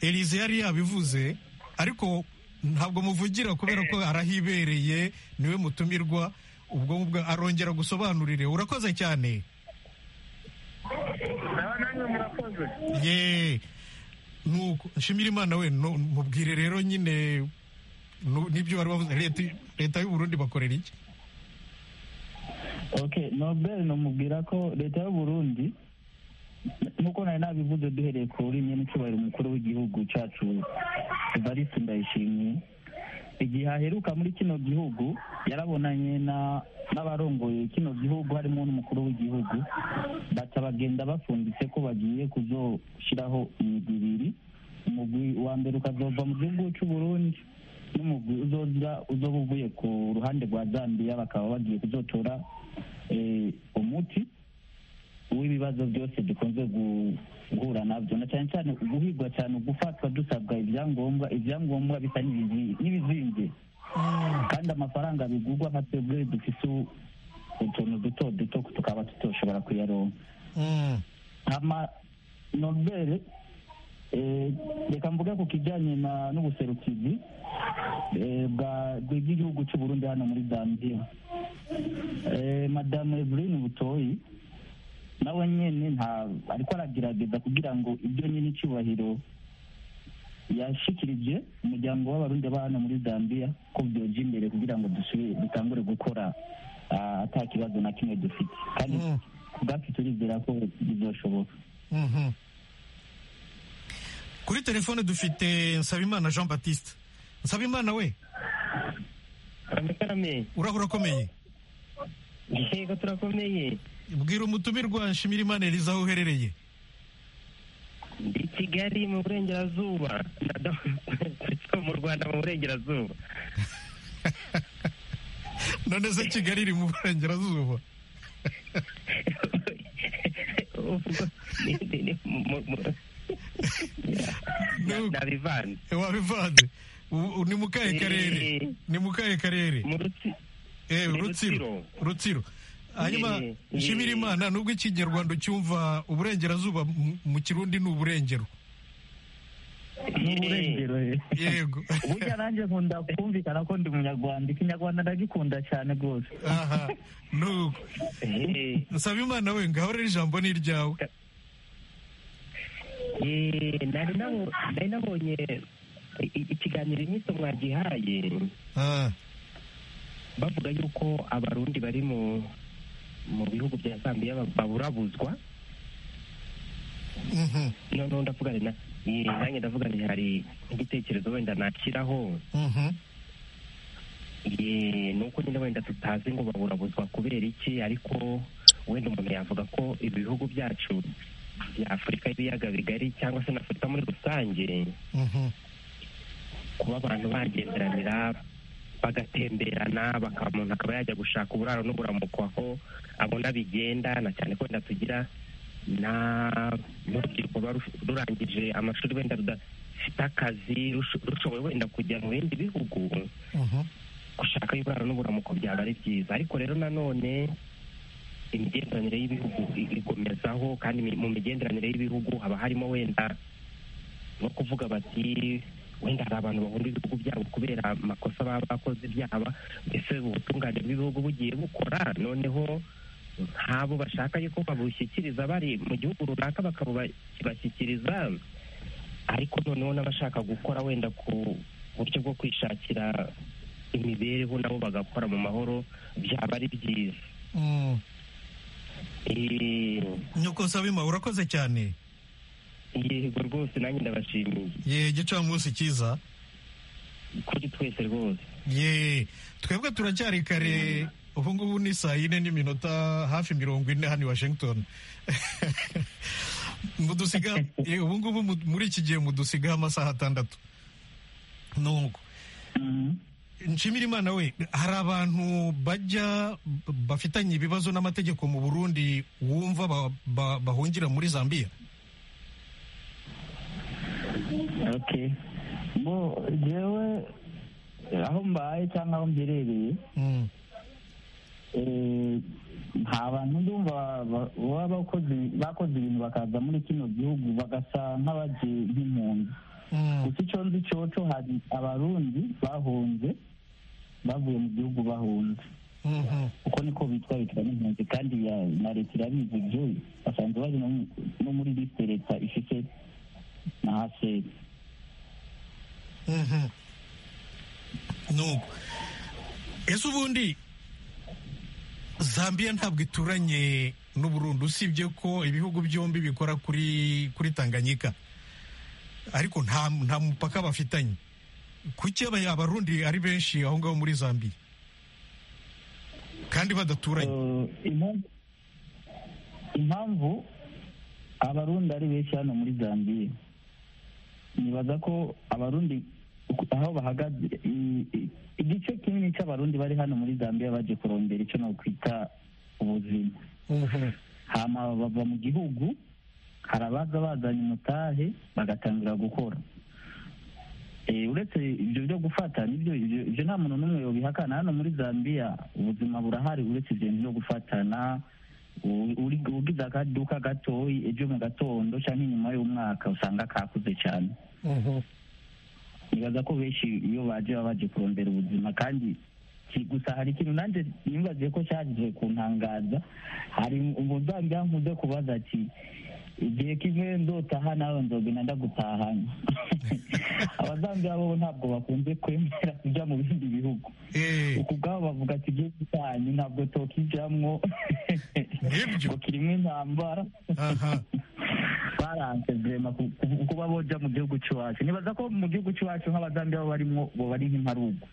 elize yari yabivuze ariko ntabwo muvugira kubera ko arahibereye niwe mutumirwa ubwo ngubwo arongera gusobanurire urakoze cyane ye nuko nshimira imana we mubwire rero nyine n'ibyo bari bavuze leta y'uburundi bakorera iki ok nobel numubwira ko leta y'uburundi nk'uko nari nabivuze duhereye ku rurimi n'icyubahiro umukuru w'igihugu cyacu evariste ndayishimiye igihe aheruka muri kino gihugu yarabonanye n'abarongoye kino gihugu harimo n'umukuru w'igihugu baca bagenda bafumbitse ko bagiye kuzoshyiraho imigwi ibiri umugwi wa mbere ukazova mu gihugu cy'uburundi n'umugwi uzoza uzoba uvuye ku ruhande rwa zambia bakaba bagiye kuzotora umuti w'ibibazo byose dukunze guhura nabyo na cyane cyane guhigwa cyane gufatwa dusabwa ibyangombwa ibyangombwa bisa n'ibizinze kandi amafaranga bigurwa nka twebwe dufite utuntu duto duto tukaba tutoshobora kuyaronka hama nobere reka mvuge ku kijyanye n'ubuserukizi bw'igihugu cy'uburundi hano muri zambia madamu eveline butoyi nawe nyine nta ariko aragerageza kugira ngo ibyo nyine icyubahiro yashyikirije umuryango w'abarundi hano muri zambia ko byoja imbere kugira ngo dutangure gukora ata kibazo na kimwe dufite kandi ubwacu turizera ko bizashoboka kuri telefone dufite nsabimana jean batiste nsabimana we urahura ukomeye yego turakomeye bwira umutumirwa nshimira imana eriza aho uherereye ndi kigali mu burengerazuba mu rwanda mu burengerazuba none se kigali iri mu burengerazuba wabivanze ni mu kahe karere ni mu kahe karere rutsiro rutsiro hanyuma nshimira imana nubwo ikinyarwanda ucyumva uburengerazuba mu kirundi ni uburengero n'uburengero yego burya nanjye nkunda kumvikana ko ndi umunyarwanda ikinyarwanda ndagikunda cyane rwose aha nuko nsaba imana we ngaho rero ijambo ni iryawe nari nabonye ikiganiro inyito mwagihaye bavuga yuko abarundi bari mu mu bihugu bya zambiya baburabuzwa noneho ndavugane na nanjye ndavugane hari igitekerezo wenda nakiraho nuko nyine wenda tutazi ngo baburabuzwa kubera iki ariko wenda umuntu yavuga ko ibi bihugu byacu bya afurika y'ibiyaga bigari cyangwa se na afurika muri rusange kuba abantu bagenderanira bagatemberana umuntu akaba yajya gushaka uburaro n'uburamuko aho abona bigenda na cyane ko wenda tugira n'urubyiruko ruba rurangije amashuri wenda rudafite akazi rushoboye wenda kujya mu bindi bihugu gushaka uburaro n'uburamuko byaba ari byiza ariko rero nanone imigenderanire y'ibihugu igumezaho kandi mu migenderanire y'ibihugu haba harimo wenda no kuvuga bati wenda hari abantu bahunda ibihugu byabo kubera amakosa baba bakoze byaba mbese ubutungane bw'ibihugu bugiye bukora noneho ntabo bashaka yuko babushyikiriza bari mu gihugu runaka bakabashyikiriza ariko noneho n'abashaka gukora wenda ku buryo bwo kwishakira imibereho nabo bagakora mu mahoro byaba ari byiza nyoko sabima urakoze cyane yego rwose nanjye ndabashimiye ye gicamunsi cyiza kuri twese rwose ye twebwe turacyari kare ubu ngubu ni saa yine n'iminota hafi mirongo ine hano i washington mudusiga ubu ngubu muri iki gihe mudusigaho amasaha atandatu nuko nshimira imana we hari abantu bajya bafitanye ibibazo n'amategeko mu burundi wumva bahungira muri zambia okay bo jewe aho mbaye cyangwa aho mberereye nta bantu ndumva baba bakoze ibintu bakaza muri kino gihugu bagasa nk'abaje nk'impunzi gusa icyo nzi cyoco hari abarundi bahunze bavuye mu gihugu bahunze kuko niko bitwarikira n'impunzi kandi na leta irabizi ibyo basanzwe bari no muri lisite leta ifite na haseri nuko ese ubundi zambia ntabwo ituranye n'uburundi usibye ko ibihugu byombi bikora kuri kuri tanganyika ariko nta nta mupaka bafitanye kuki abarundi ari benshi aho ngaho muri zambia kandi badaturanye impamvu abarundi ari benshi hano muri zambia nibaza ko abarundi aho bahagaze igice kinini cy'abarundi bari hano muri zambia baje kurondera icyo nakwita ubuzima hama bava mu gihugu hari abaza bazanye umutahe bagatangira gukora uretse ibyo byo gufata ibyo nta muntu n'umwe yobihakana hano muri zambia ubuzima burahari uretse ibintu byo gufatana ugize akaduka gatoya ejo mu gatondo cyangwa inyuma y'umwaka usanga kakuze cyane nibaza ko benshi iyo baje baba baje kurondera ubuzima kandi gusa hari ikintu nanjye nibaziye ko cyagize ku ntangaza hari umuzajya nkuze kubaza ati igihe kimwe ndotaha nawe nzogenda ndagutahanya abazambia bo ntabwo bakunze kwemera kujya mu bindi bihugu uku bwabo bavuga ati igihe gitanyu ntabwo tokijamwo ngo kirimo intambara faranse vrema kuba boja mu gihugu cy'iwacu nibaza ko mu gihugu cy'iwacu nk'abazambiya bo barimo bo bari nk'imparugu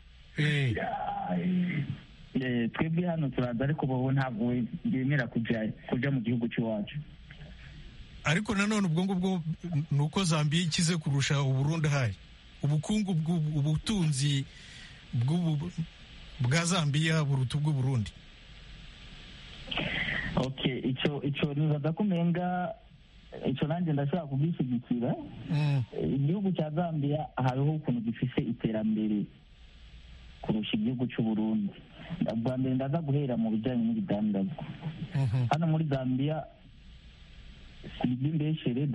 twebwe hano turaza ariko bobo ntabwo bemera kujya kuja mu gihugu cy'iwacu ariko nanone ubwo ngubwo ni uko zambiya ikize kurusha uburundi hayi ubukungu ubutunzi bwa zambiya buruta ubw'uburundi okay icyo icyo nibaza ko umenga icyo nanjye ndashobora kubwishyigikira igihugu cya zambiya hariho ukuntu gifise iterambere kurusha igihugu cy'uburundi bwa mbere ndaza guhera mu bijyanye n'ibidandazwa hano muri zambiya iby'imbeshere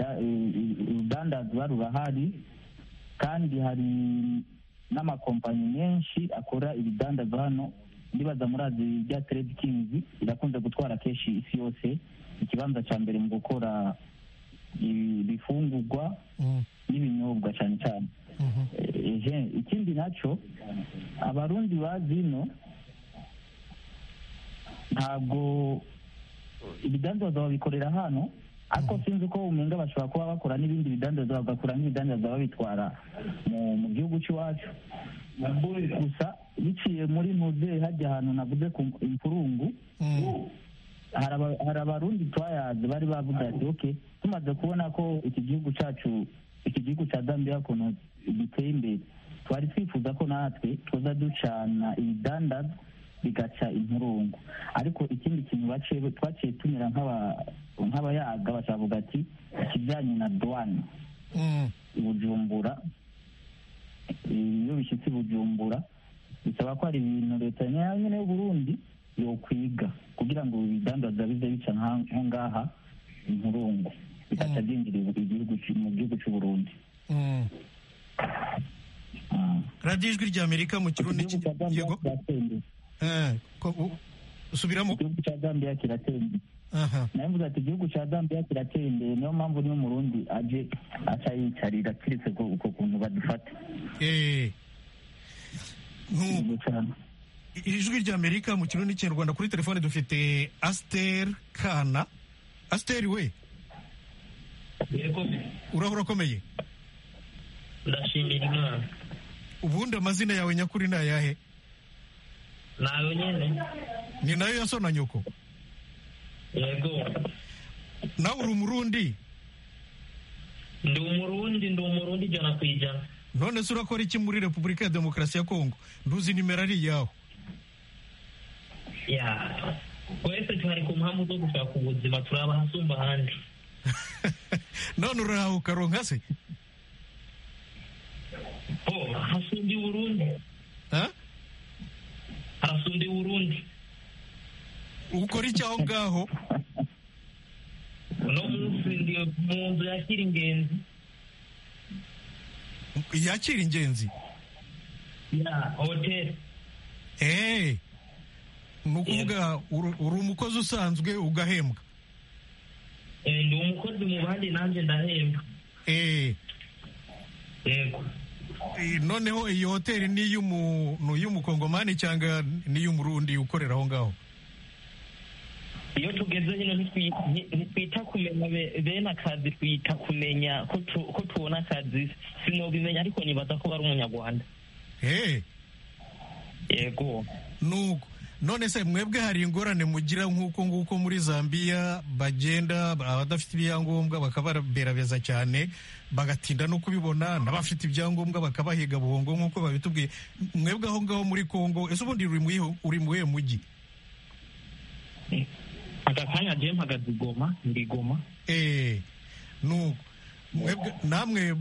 urudandazwa rurahari kandi hari n'amakompanyi menshi akora ibidandazwa hano ndibaza murazi bya trade kings irakunze gutwara kenshi isi yose ikibanza cya mbere mu gukora ibifungurwa n'ibinyobwa cyane cyane ikindi nacyo abarundi bazi ino ntabwo ibidandazwa babikorera hano ariko sinzi uko umenga bashobora kuba bakora n'ibindi bidandazwa bagakora n'ibidandazwa babitwara mu gihugu cy'iwacu gusa biciye muri muzehe hajya ahantu navuze ku imfurungu hari abarundi twayazi bari bavuga ati oke tumaze kubona ko iki gihugu cyacu iki gihugu cya zambiya ukuntu giteye imbere twari twifuza ko natwe tuza ducana ibidandazwa bigaca impurungu ariko ikindi kintu twaciye tunyura nk'abayaga bakavuga ati ikijyanye na duwana bujumbura iyo bishyitse bujumbura bisaba ko hari ibintu leta nyine y'uburundi yokwiga kugira ngo ibidandaza bize bica nko ngaha impurungu bigaca byinjirira mu gihugu cy'uburundi radiyo ijwi rya amerika mu kirundi yego subiramo igihugu cya zambiya kiratera imbere nawe mvuga ati igihugu cya zambiya kiratera imbere niyo mpamvu n'umurundi aje aca yicarira keretse uko kuntu badufata iri jwi rya amerika mu kirundi n'ikinyarwanda kuri telefone dufite asiteri kana asiteri we urahura akomeye ndashimira imana ubundi amazina yawe nyakuri ni ayahe nayo nyine ni nayo ya so na nyoko yego nawe uri umurundi ndi umurundi ndi umurundi ijana ku ijana none se urakora iki muri repubulika ya demokarasi ya kongo nduzi nimero ari iyaho ya twese twari ku mpamvu zo gushaka ubuzima turi abahasumba ahandi none urahawe ukaronka se hasumbye uburundi harasumbye uburundi ukora iki aho ngaho uno munsi ndi mu nzu yakira ingenzi yakira ingenzi ya hoteli eee ni ukuvuga uri umukozi usanzwe ugahembwa ndi umukozi mu bandi nanjye ndahembwa eee yego noneho iyi hoteli ni iy'umukongomani cyangwa ni iy'umurundi ukorera aho ngaho iyo tugeze hino ntitwita kumenya bene akazi twita kumenya ko tubona akazi sinobimenya ariko nibaza ko ari umunyarwanda yego nuko none se mwebwe hari ingorane mugira nk'uko nguko muri zambiya bagenda abadafite ibyangombwa bakababerabeza cyane bagatinda no kubibona n'abafite ibyangombwa bakabahiga buhongo nk'uko babitubwiye mwebwe aho ngaho muri kongo ese ubundi uri mu mujyi aka kanya agiye mpagaze igoma ndi igoma eee nuko namwe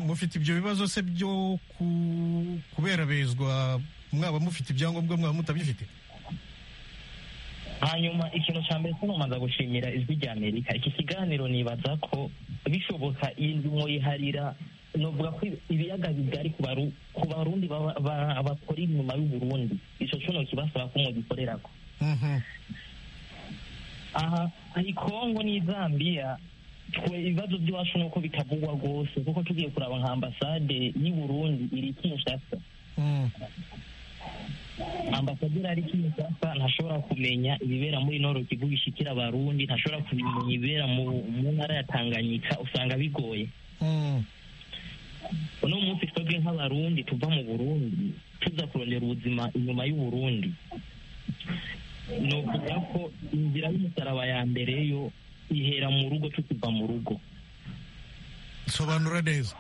mufite ibyo bibazo se byo kuberabezwa mwaba mufite ibyangombwa mwaba mutabifite hanyuma ikintu cya mbere tunomaza gushimira ijwi rya amerika iki kiganiro nibaza ko bishoboka iyi ndimo yiharira novuga ko ibiyaga bigari ku barundi bakora inyuma y'uburundi icyo kino kibasaba ko mugikorera ko aha hari kongo n'izambiya twe ibibazo by'iwacu ni uko bitavugwa rwose kuko tugiye kuraba nka ambasade y'uburundi iri kinshasa ambasaderi ari kinshasa ntashobora kumenya ibibera muri noro kivu gishikira abarundi ntashobora kumenya ibibera mu mu ntara ya tanganyika usanga bigoye uno munsi twebwe nk'abarundi tuva mu burundi tuza kurondera ubuzima inyuma y'uburundi ni ukuvuga ko inzira y'umusaraba ya mbere yo ihera mu rugo tukiva mu rugo sobanura neza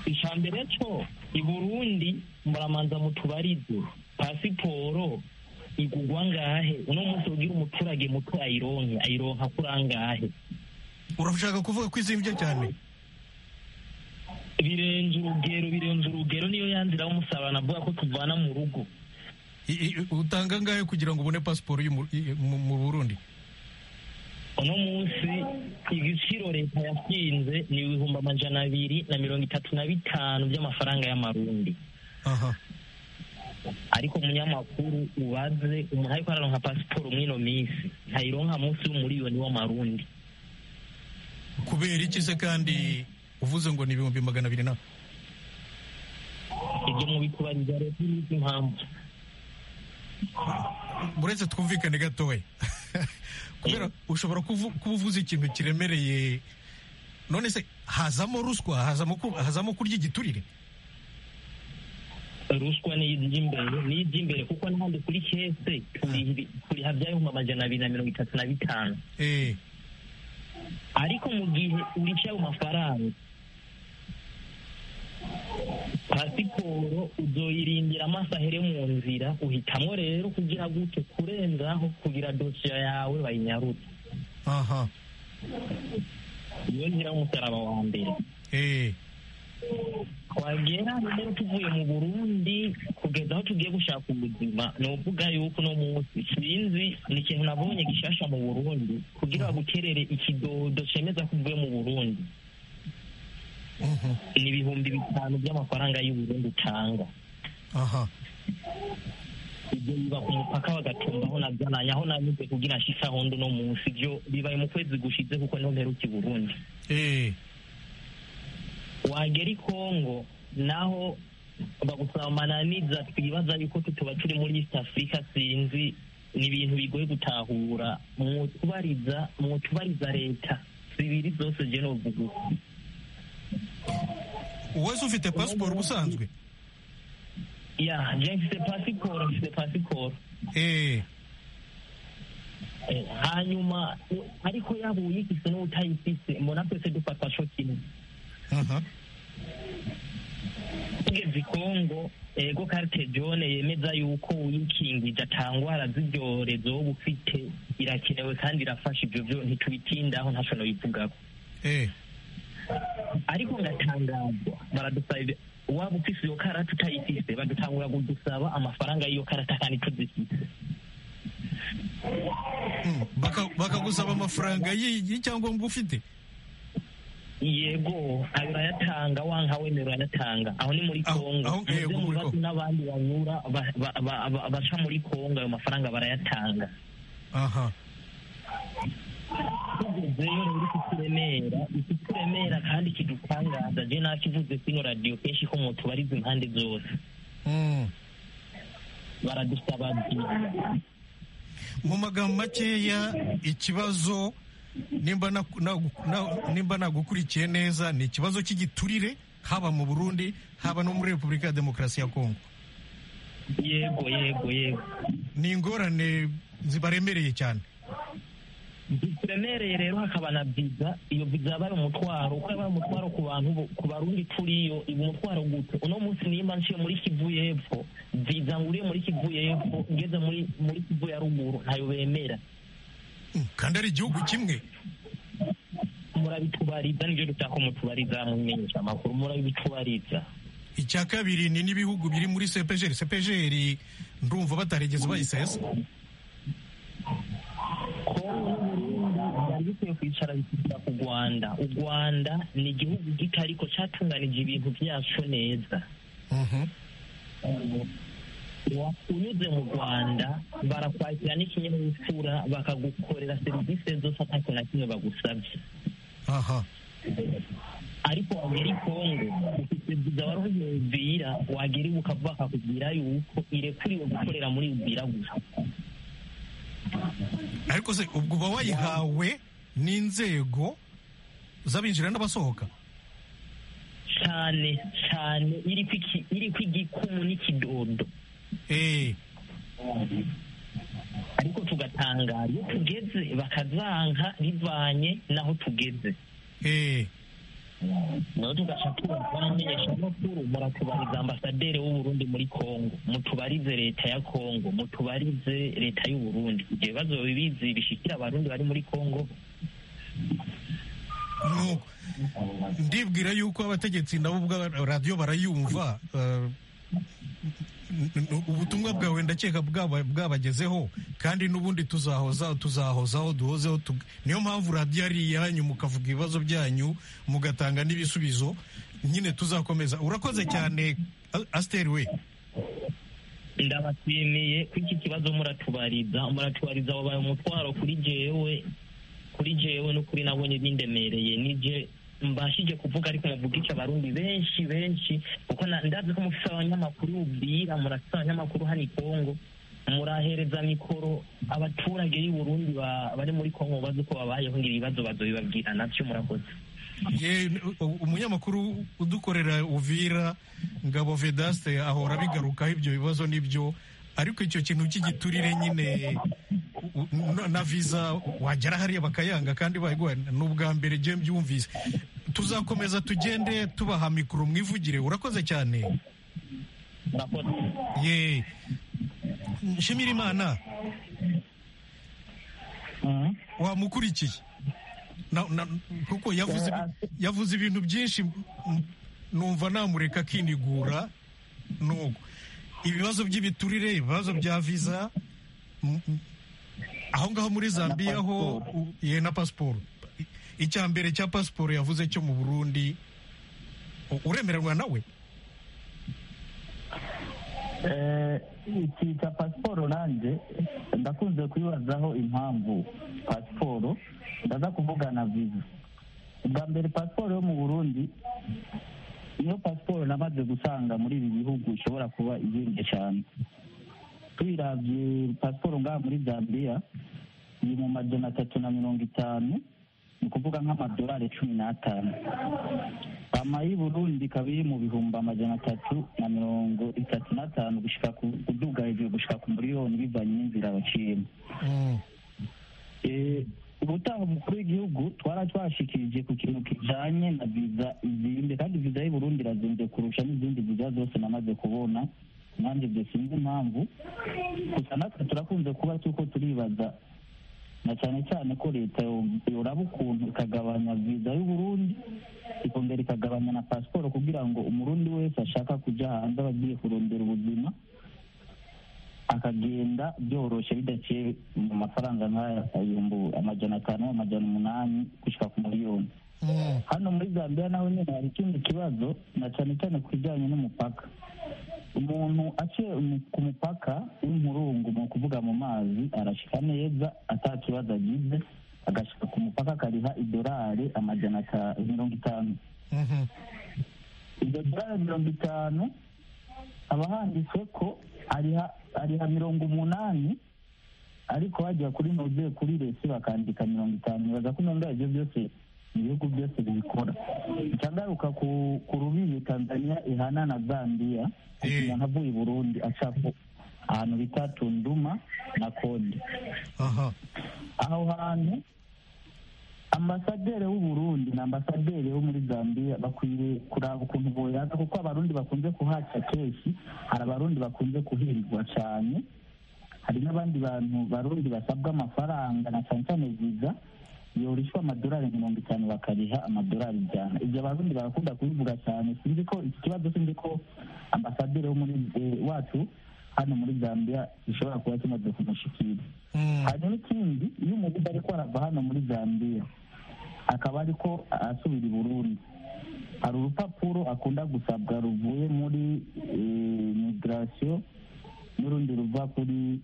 icambere co i burundi muramanza mutubarize pasiporo igugwa ngahe uno munsi ugira umuturage muto ayironke ayironka kuri angahe urashaka kuvuga ko izimvye cyane birenze urugero birenze urugero niyo yanzira umusabana avuga ko tuvana mu rugo utanga ngahe kugira ngo ubone pasiporo mu burundi uno munsi igiciro leta yashinze ni ibihumbi amajana abiri na mirongo itatu na bitanu by'amafaranga y'amarundi ariko umunyamakuru ubaze umuntu ariko araronka pasiporo mw'ino minsi ntayironka munsi y'umuriyoni w'amarundi kubera iki se kandi uvuze ngo ni ibihumbi magana abiri na ibyo mubikubariza leta n'izi impamvu uretse twumvikane gatoya kubera ushobora kuba uvuze ikintu kiremereye none se hazamo ruswa hazamo kurya igiturire ruswa ni iby'imbere ni iby'imbere kuko n'ahandi kuri kese turiha by'ibihumbi amajana abiri na mirongo itatu na bitanu ariko mu gihe urica ayo mafaranga pasiporo uzoyirindira amaso ahere mu nzira uhitamo rero kugira gute kurenzaho kugira dosiye yawe bayinyarutse aha iyo nzira y'umusaraba wa mbere twagera rero tuvuye mu burundi kugeza aho tugiye gushaka ubuzima ni ukuvuga yuko uno munsi sinzi ni ikintu nabonye gishasha mu burundi kugira bagukerere ikidodo cemeza ko uvuye mu burundi ni ibihumbi bitanu by'amafaranga y'uburundi utanga ibyo biba ku mupaka bagatumbaho na byananye aho nanyuze kugira nshise aho ndi uno munsi ibyo bibaye mu kwezi gushize kuko niho mperuka i burundi wagera i kongo naho bagusaba amananiza twibaza yuko tuba turi muri east africa sinzi ni ibintu bigoye gutahura mwutubariza mwutubariza leta zibiri zose je novuga uku uwese ufite pasiporo ubusanzwe ya je mfite pasiporo mfite pasiporo hanyuma ariko yaba uyifise n'utayifise mbona twese dufatwa co kimwe tugeze i kongo ego karite jone yemeza yuko uyikingije atangwara z'ibyorezo wowe ufite irakenewe kandi irafasha ibyo byo ntitubitindaho ntacyo nabivugako ariko ngatangazwa baradusaba waba ufise iyo karata utayifise badutangura kudusaba amafaranga y'iyo karata kandi tuzifise bakagusaba amafaranga y'icyangombwa ufite yego ayo urayatanga wanka wemera urayatanga aho ni muri kongo mubibazo n'abandi banyura baca muri kongo ayo mafaranga barayatanga aha tugezeyo rero ikituremera ikituremera kandi kidutangaza je nakivuze kino radiyo kenshi ko mutubariza impande zose baradusaba mu magambo makeya ikibazo nimba nagukurikiye neza ni ikibazo cy'igiturire haba mu burundi haba no muri repubulika ya demokarasi ya kongo yego yego yego ni ingorane zibaremereye cyane ziremereye rero hakaba na viza iyo viza yaba ari umutwaro uko yaba ari umutwaro ku bantu ku barundi turiyo iba umutwaro gute uno munsi nimba nciye muri kivu y'epfo viza nguriye muri kivu y'epfo ngeze muri kivu ya ruguru ntayo bemera kandi ari igihugu kimwe murabitubariza nibyo dutaka mutubariza mumenyesha amakuru murabitubariza icya kabiri ni n'ibihugu biri muri sepejeri sepejeri ndumva batarigeze bayisesa byari bikwiye kwicara bikita ku rwanda u rwanda ni igihugu gito ariko cyatunganije ibintu byacu neza unyuze mu rwanda barakwakira n'ikinyabupfura bakagukorera serivisi zose atako na kimwe bagusabye ariko wagera i kongo ufite viza wari uvira wagera ibuka bakakubwira yuko irekuriwe gukorera muri ubwira gusa ariko se ubwo uba wayihawe n'inzego z'abinjira n'abasohoka cyane cyane iri ku igikumu n'ikidodo ariko tugatangara iyo tugeze bakazanka rivanye n'aho tugeze naho tugaca tubamenyesha amakuru muratubariza ambasaderi w'uburundi muri congo mutubarize leta ya congo mutubarize leta y'uburundi ibyo bibazo bibizi bishikira abarundi bari muri congo ndibwira yuko abategetsi nabo ubwa radiyo barayumva ubutumwa bwawe ndakeka bwabagezeho kandi n'ubundi tuzahoza tuzahozaho duhozeho niyo mpamvu radiyo ari iyanyu mukavuga ibibazo byanyu mugatanga n'ibisubizo nyine tuzakomeza urakoze cyane asiteri we ndabashimiye ko iki kibazo muratubariza muratubariza wabaye umutwaro kuri jewe kuri jewe no kuri nabonye bindemereye nibyo mbashije kuvuga ariko muvuga icyo abarundi benshi benshi kuko ndazi ko mufite abanyamakuru ubwira murafite abanyamakuru hano i kongo murahereza mikoro abaturage b'i Burundi bari muri kongo bazi uko babayeho ngira ibibazo bazobibabwira nabyo murakoze umunyamakuru udukorera uvira ngabo vedaste ahora abigarukaho ibyo bibazo nibyo ariko icyo kintu cy'igiturire nyine na viza wagera hariya bakayanga kandi bayiguha ni ubwa mbere njye mbyumvise tuzakomeza tugende tubaha mikoro mwivugire urakoze cyane ye nshimira imana wamukurikiye kuko yavuze ibintu byinshi numva namureka akinigura nuko ibibazo by'ibiturire ibibazo bya viza aho ngaho muri zambiya ho ye na pasiporo icya mbere cya pasiporo yavuze cyo mu burundi uremererwa nawe iki cya pasiporo nanjye ndakunze kuyibazaho impamvu pasiporo ndaza kuvugana viza bwa mbere pasiporo yo mu burundi iyo pasiporo namaze gusanga muri ibi bihugu ishobora kuba ihenze cyane tuyirabye pasiporo ngaha muri zambiya iri mu majana atatu na mirongo itanu ni ukuvuga nk'amadolari cumi n'atanu ama y'i burundi ikaba iri mu bihumbi amajana atatu na mirongo itatu n'atanu gushika kuduga hejuru gushika ku miliyoni bivanye n'inzira baciyemo ubutaha umukuru w'igihugu twara twashikirije ku kintu kijanye na viza izimbye kandi viza y'i burundi irazimbye kurusha n'izindi viza zose namaze kubona nanjye ibyo sinzi impamvu gusa natwe turakunze kuba tuko turibaza na cyane cyane ko leta yoraba ukuntu ikagabanya viza y'uburundi ikongera ikagabanya na pasiporo kugira ngo umurundi wese ashaka kujya hanze aba agiye kurondera ubuzima akagenda byoroshye bidaciye mu mafaranga nk'aya ibihumbi amajana atanu amajana umunani gushyira ku miliyoni hano muri zambia naho nyine hari ikindi kibazo na cyane cyane ku bijyanye n'umupaka umuntu aciye ku mupaka w'umurungu ni ukuvuga mu mazi arashyika neza atakibazo agize agashyika ku mupaka akariha idolari amajana mirongo itanu iryo dorari mirongo itanu haba handitse ko ariha mirongo umunani ariko bajya kuri nove kuri resi bakandika mirongo itanu baza ko mirongo ibyo byose ibihugu byose bibikora icyangaruka ku rubibi tanzania ihana na zambiya umuntu avuye i burundi aca ahantu bita tunduma na kode aho hantu ambasaderi w'uburundi na ambasaderi wo muri zambiya bakwiriye kuraba ukuntu boyaza kuko abarundi bakunze kuhaca kenshi hari abarundi bakunze kuhindwa cyane hari n'abandi bantu barundi basabwa amafaranga na cyane cyane viza yorishwa amadolari mirongo itanu bakariha amadolari ijana ibyo abarundi barakunda kubivuga cyane sinzi ko iki kibazo sinzi ko ambasaderi wo muri wacu hano muri zambia gishobora kuba kimaze kumushikira hanyuma ikindi iyo umubuga ariko arava hano muri zambia akaba ariko asubira i burundi hari urupapuro akunda gusabwa ruvuye muri migirasiyo n'urundi ruva kuri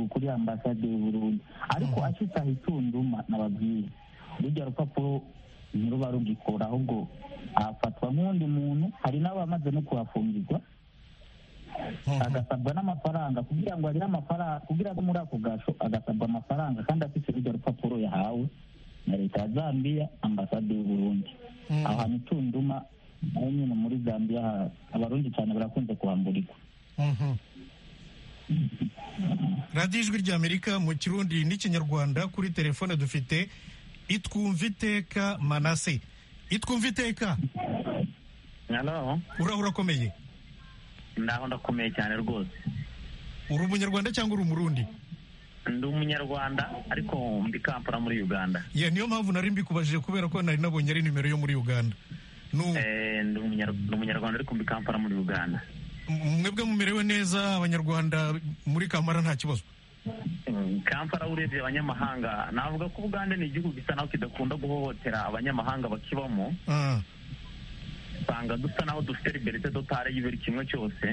kuri ambasade y'uburundi ariko acitaho itunduma nababwira rujya rupapuro ntiruba rugikora ahubwo hafatwa nk'undi muntu hari n'abamaze no kuhafungirwa agasabwa n'amafaranga kugira ngo agire amafaranga kugira ngo muri ako gasho agasabwa amafaranga kandi afite urujya rupapuro yahawe na leta ya zambia ambasade y'u burundi aho hantu itunduma naho nyine muri zambia abarundi cyane barakunze kuhamburikwa radiyo ijwi ry'amerika mu kirundi n'ikinyarwanda kuri telefone dufite itwumva iteka manase itwumva iteka uraho urakomeye naho ndakomeye cyane rwose uri umunyarwanda cyangwa uri umurundi ndi umunyarwanda ariko ndi kampala muri uganda ya niyo mpamvu nari mbikubajije kubera ko nari nabonye ari nimero yo muri uganda ndi umunyarwanda ariko mbi kampala muri uganda mwebwe mumerewe neza abanyarwanda muri kampala nta kibazo kampala urebye abanyamahanga navuga ko ubugande ni igihugu gisa naho kidakunda guhohotera abanyamahanga bakibamo usanga dusa naho dufite liberite dotare y'ibiri kimwe cyose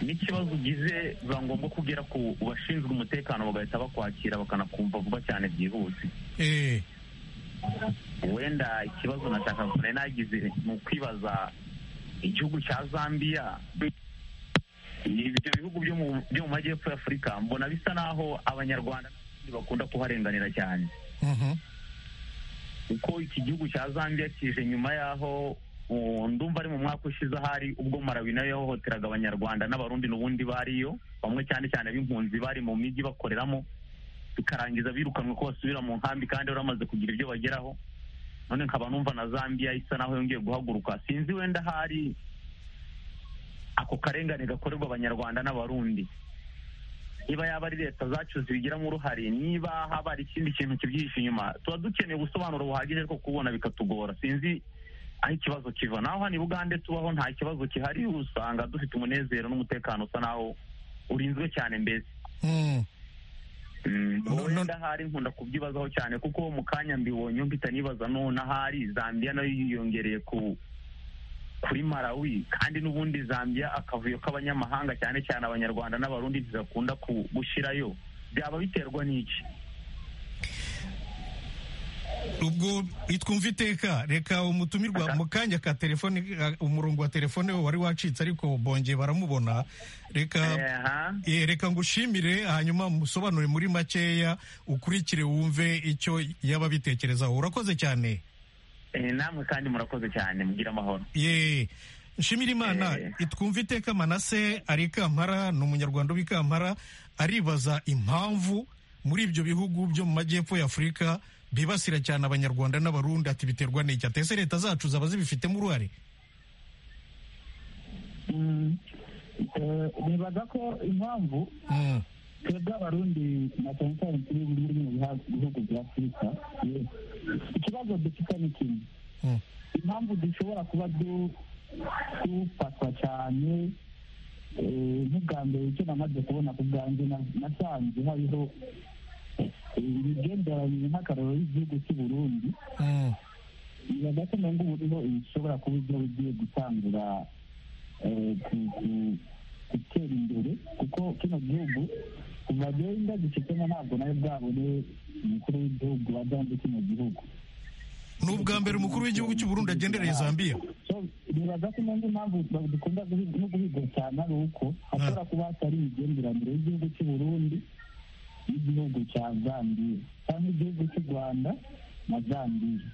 n'ikibazo ugize biba ngombwa ko ugera ku bashinzwe umutekano bagahita bakwakira bakanakumva vuba cyane byihuse wenda ikibazo nashaka nari nagize ni ukwibaza igihugu cya zambia ibyo bihugu byo mu majyepfo y'afurika mbona bisa naho abanyarwanda bakunda kuharenganira cyane kuko iki gihugu cya zambia kije nyuma y'aho ndumva ari mu mwaka ushize ahari ubwo marawi nayo yahohoteraga abanyarwanda n'abarundi n'ubundi bariyo bamwe cyane cyane b'impunzi bari mu mijyi bakoreramo bikarangiza birukanwe ko basubira mu nkambi kandi bari bamaze kugira ibyo bageraho none nkaba numva na zambia isa naho yongeye guhaguruka sinzi wenda hari ako karengane gakorerwa abanyarwanda n'abarundi niba yaba ari leta zacu zibigiramo uruhare niba haba hari ikindi kintu kibyihishe inyuma tuba dukeneye ubusobanuro buhagije ariko kubona bikatugora sinzi aho ikibazo kiva naho hano i bugande tubaho nta kibazo gihari usanga dufite umunezero n'umutekano usa naho urinzwe cyane mbese wenda ahari nkunda kubyibazaho cyane kuko mu kanya mbibonye mpita nibaza none ahari zambia nayo yiyongereye ku kuri marawi kandi n'ubundi zambia akavuyo k'abanyamahanga cyane cyane abanyarwanda n'abarundi ntibakunda gushyirayo byaba biterwa n'iki ubwo itwumva iteka reka umutumirwa mu kanya ka telefone umurongo wa telefone wari wacitse ariko bongeye baramubona reka reka ngo ushimire hanyuma musobanure muri makeya ukurikire wumve icyo yaba bitekerezaho urakoze cyane namwe kandi murakoze cyane mugira amahoro ye nshimira imana itwumva iteka manase ari kampara ni umunyarwanda w'ikampara aribaza impamvu muri ibyo bihugu byo mu majyepfo y'afurika bibasira cyane abanyarwanda n'abarundi ati biterwa n'iki atese leta zacu zaba zibifitemo uruhare nibaza ko impamvu twebwe abarundi na cyane cyane turi muri mu bihugu bya afurika ikibazo dufite ni kimwe impamvu dushobora kuba dufatwa cyane nk'ubwa mbere icyo namaze kubona ku bwanjye nasanze hariho imigenderanire nk'akararo y'igihugu cy'u burundi bibaga ko ngo buriho bishobora kuba ibyo ugiye gutangura gutera imbere kuko kino gihugu kuva genda gifitemo ntabwo nawe bwabone umukuru w'igihugu wajyanye kino gihugu ni ubwa mbere umukuru w'igihugu cy'uburundi agendereye zambia nibaza ko n'indi mpamvu dukunda no guhiga cyane ari uko hashobora kuba hatari imigenderanire y'igihugu cy'uburundi n'igihugu cya zambia cyangwa igihugu cy'u rwanda na zambia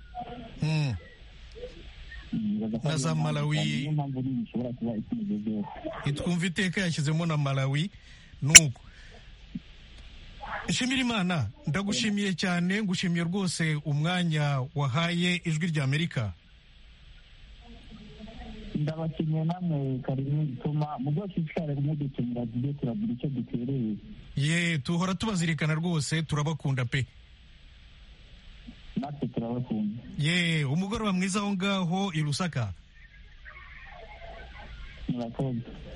na za malawi itwumva iteka yashyizemo na malawi nuko nshimira imana ndagushimiye cyane ngushimiye rwose umwanya wahaye ijwi rya amerika ndabashimiye namwe karimo bituma mu byo twitwara mudutumira tujye turagira icyo dutereye ye tuhora tubazirikana rwose turabakunda pe natwe turabakunda ye umugoroba mwiza aho ngaho i rusaka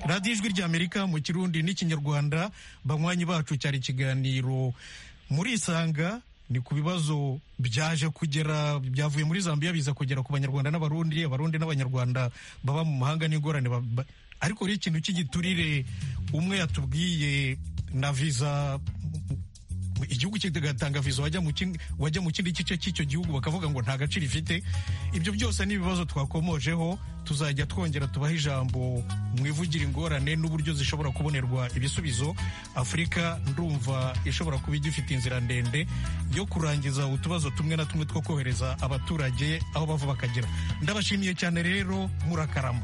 radiyo ijwi rya amerika mu kirundi n'ikinyarwanda banywanyi bacu cyari ikiganiro muri isanga ni ku bibazo byaje kugera byavuye muri zambia biza kugera ku banyarwanda n'abarundi abarundi n'abanyarwanda baba mu mahanga n'ingorane ariko hari ikintu cy'igiturire umwe yatubwiye na viza igihugu kigatanga viza wajya mu kindi gice cy'icyo gihugu bakavuga ngo nta gaciro ifite ibyo byose ni ibibazo twakomojeho tuzajya twongera tubaha ijambo mu ivugira ingorane n'uburyo zishobora kubonerwa ibisubizo afurika ndumva ishobora kuba igifite inzira ndende yo kurangiza utubazo tumwe na tumwe two kohereza abaturage aho bava bakagera ndabashimiye cyane rero murakarama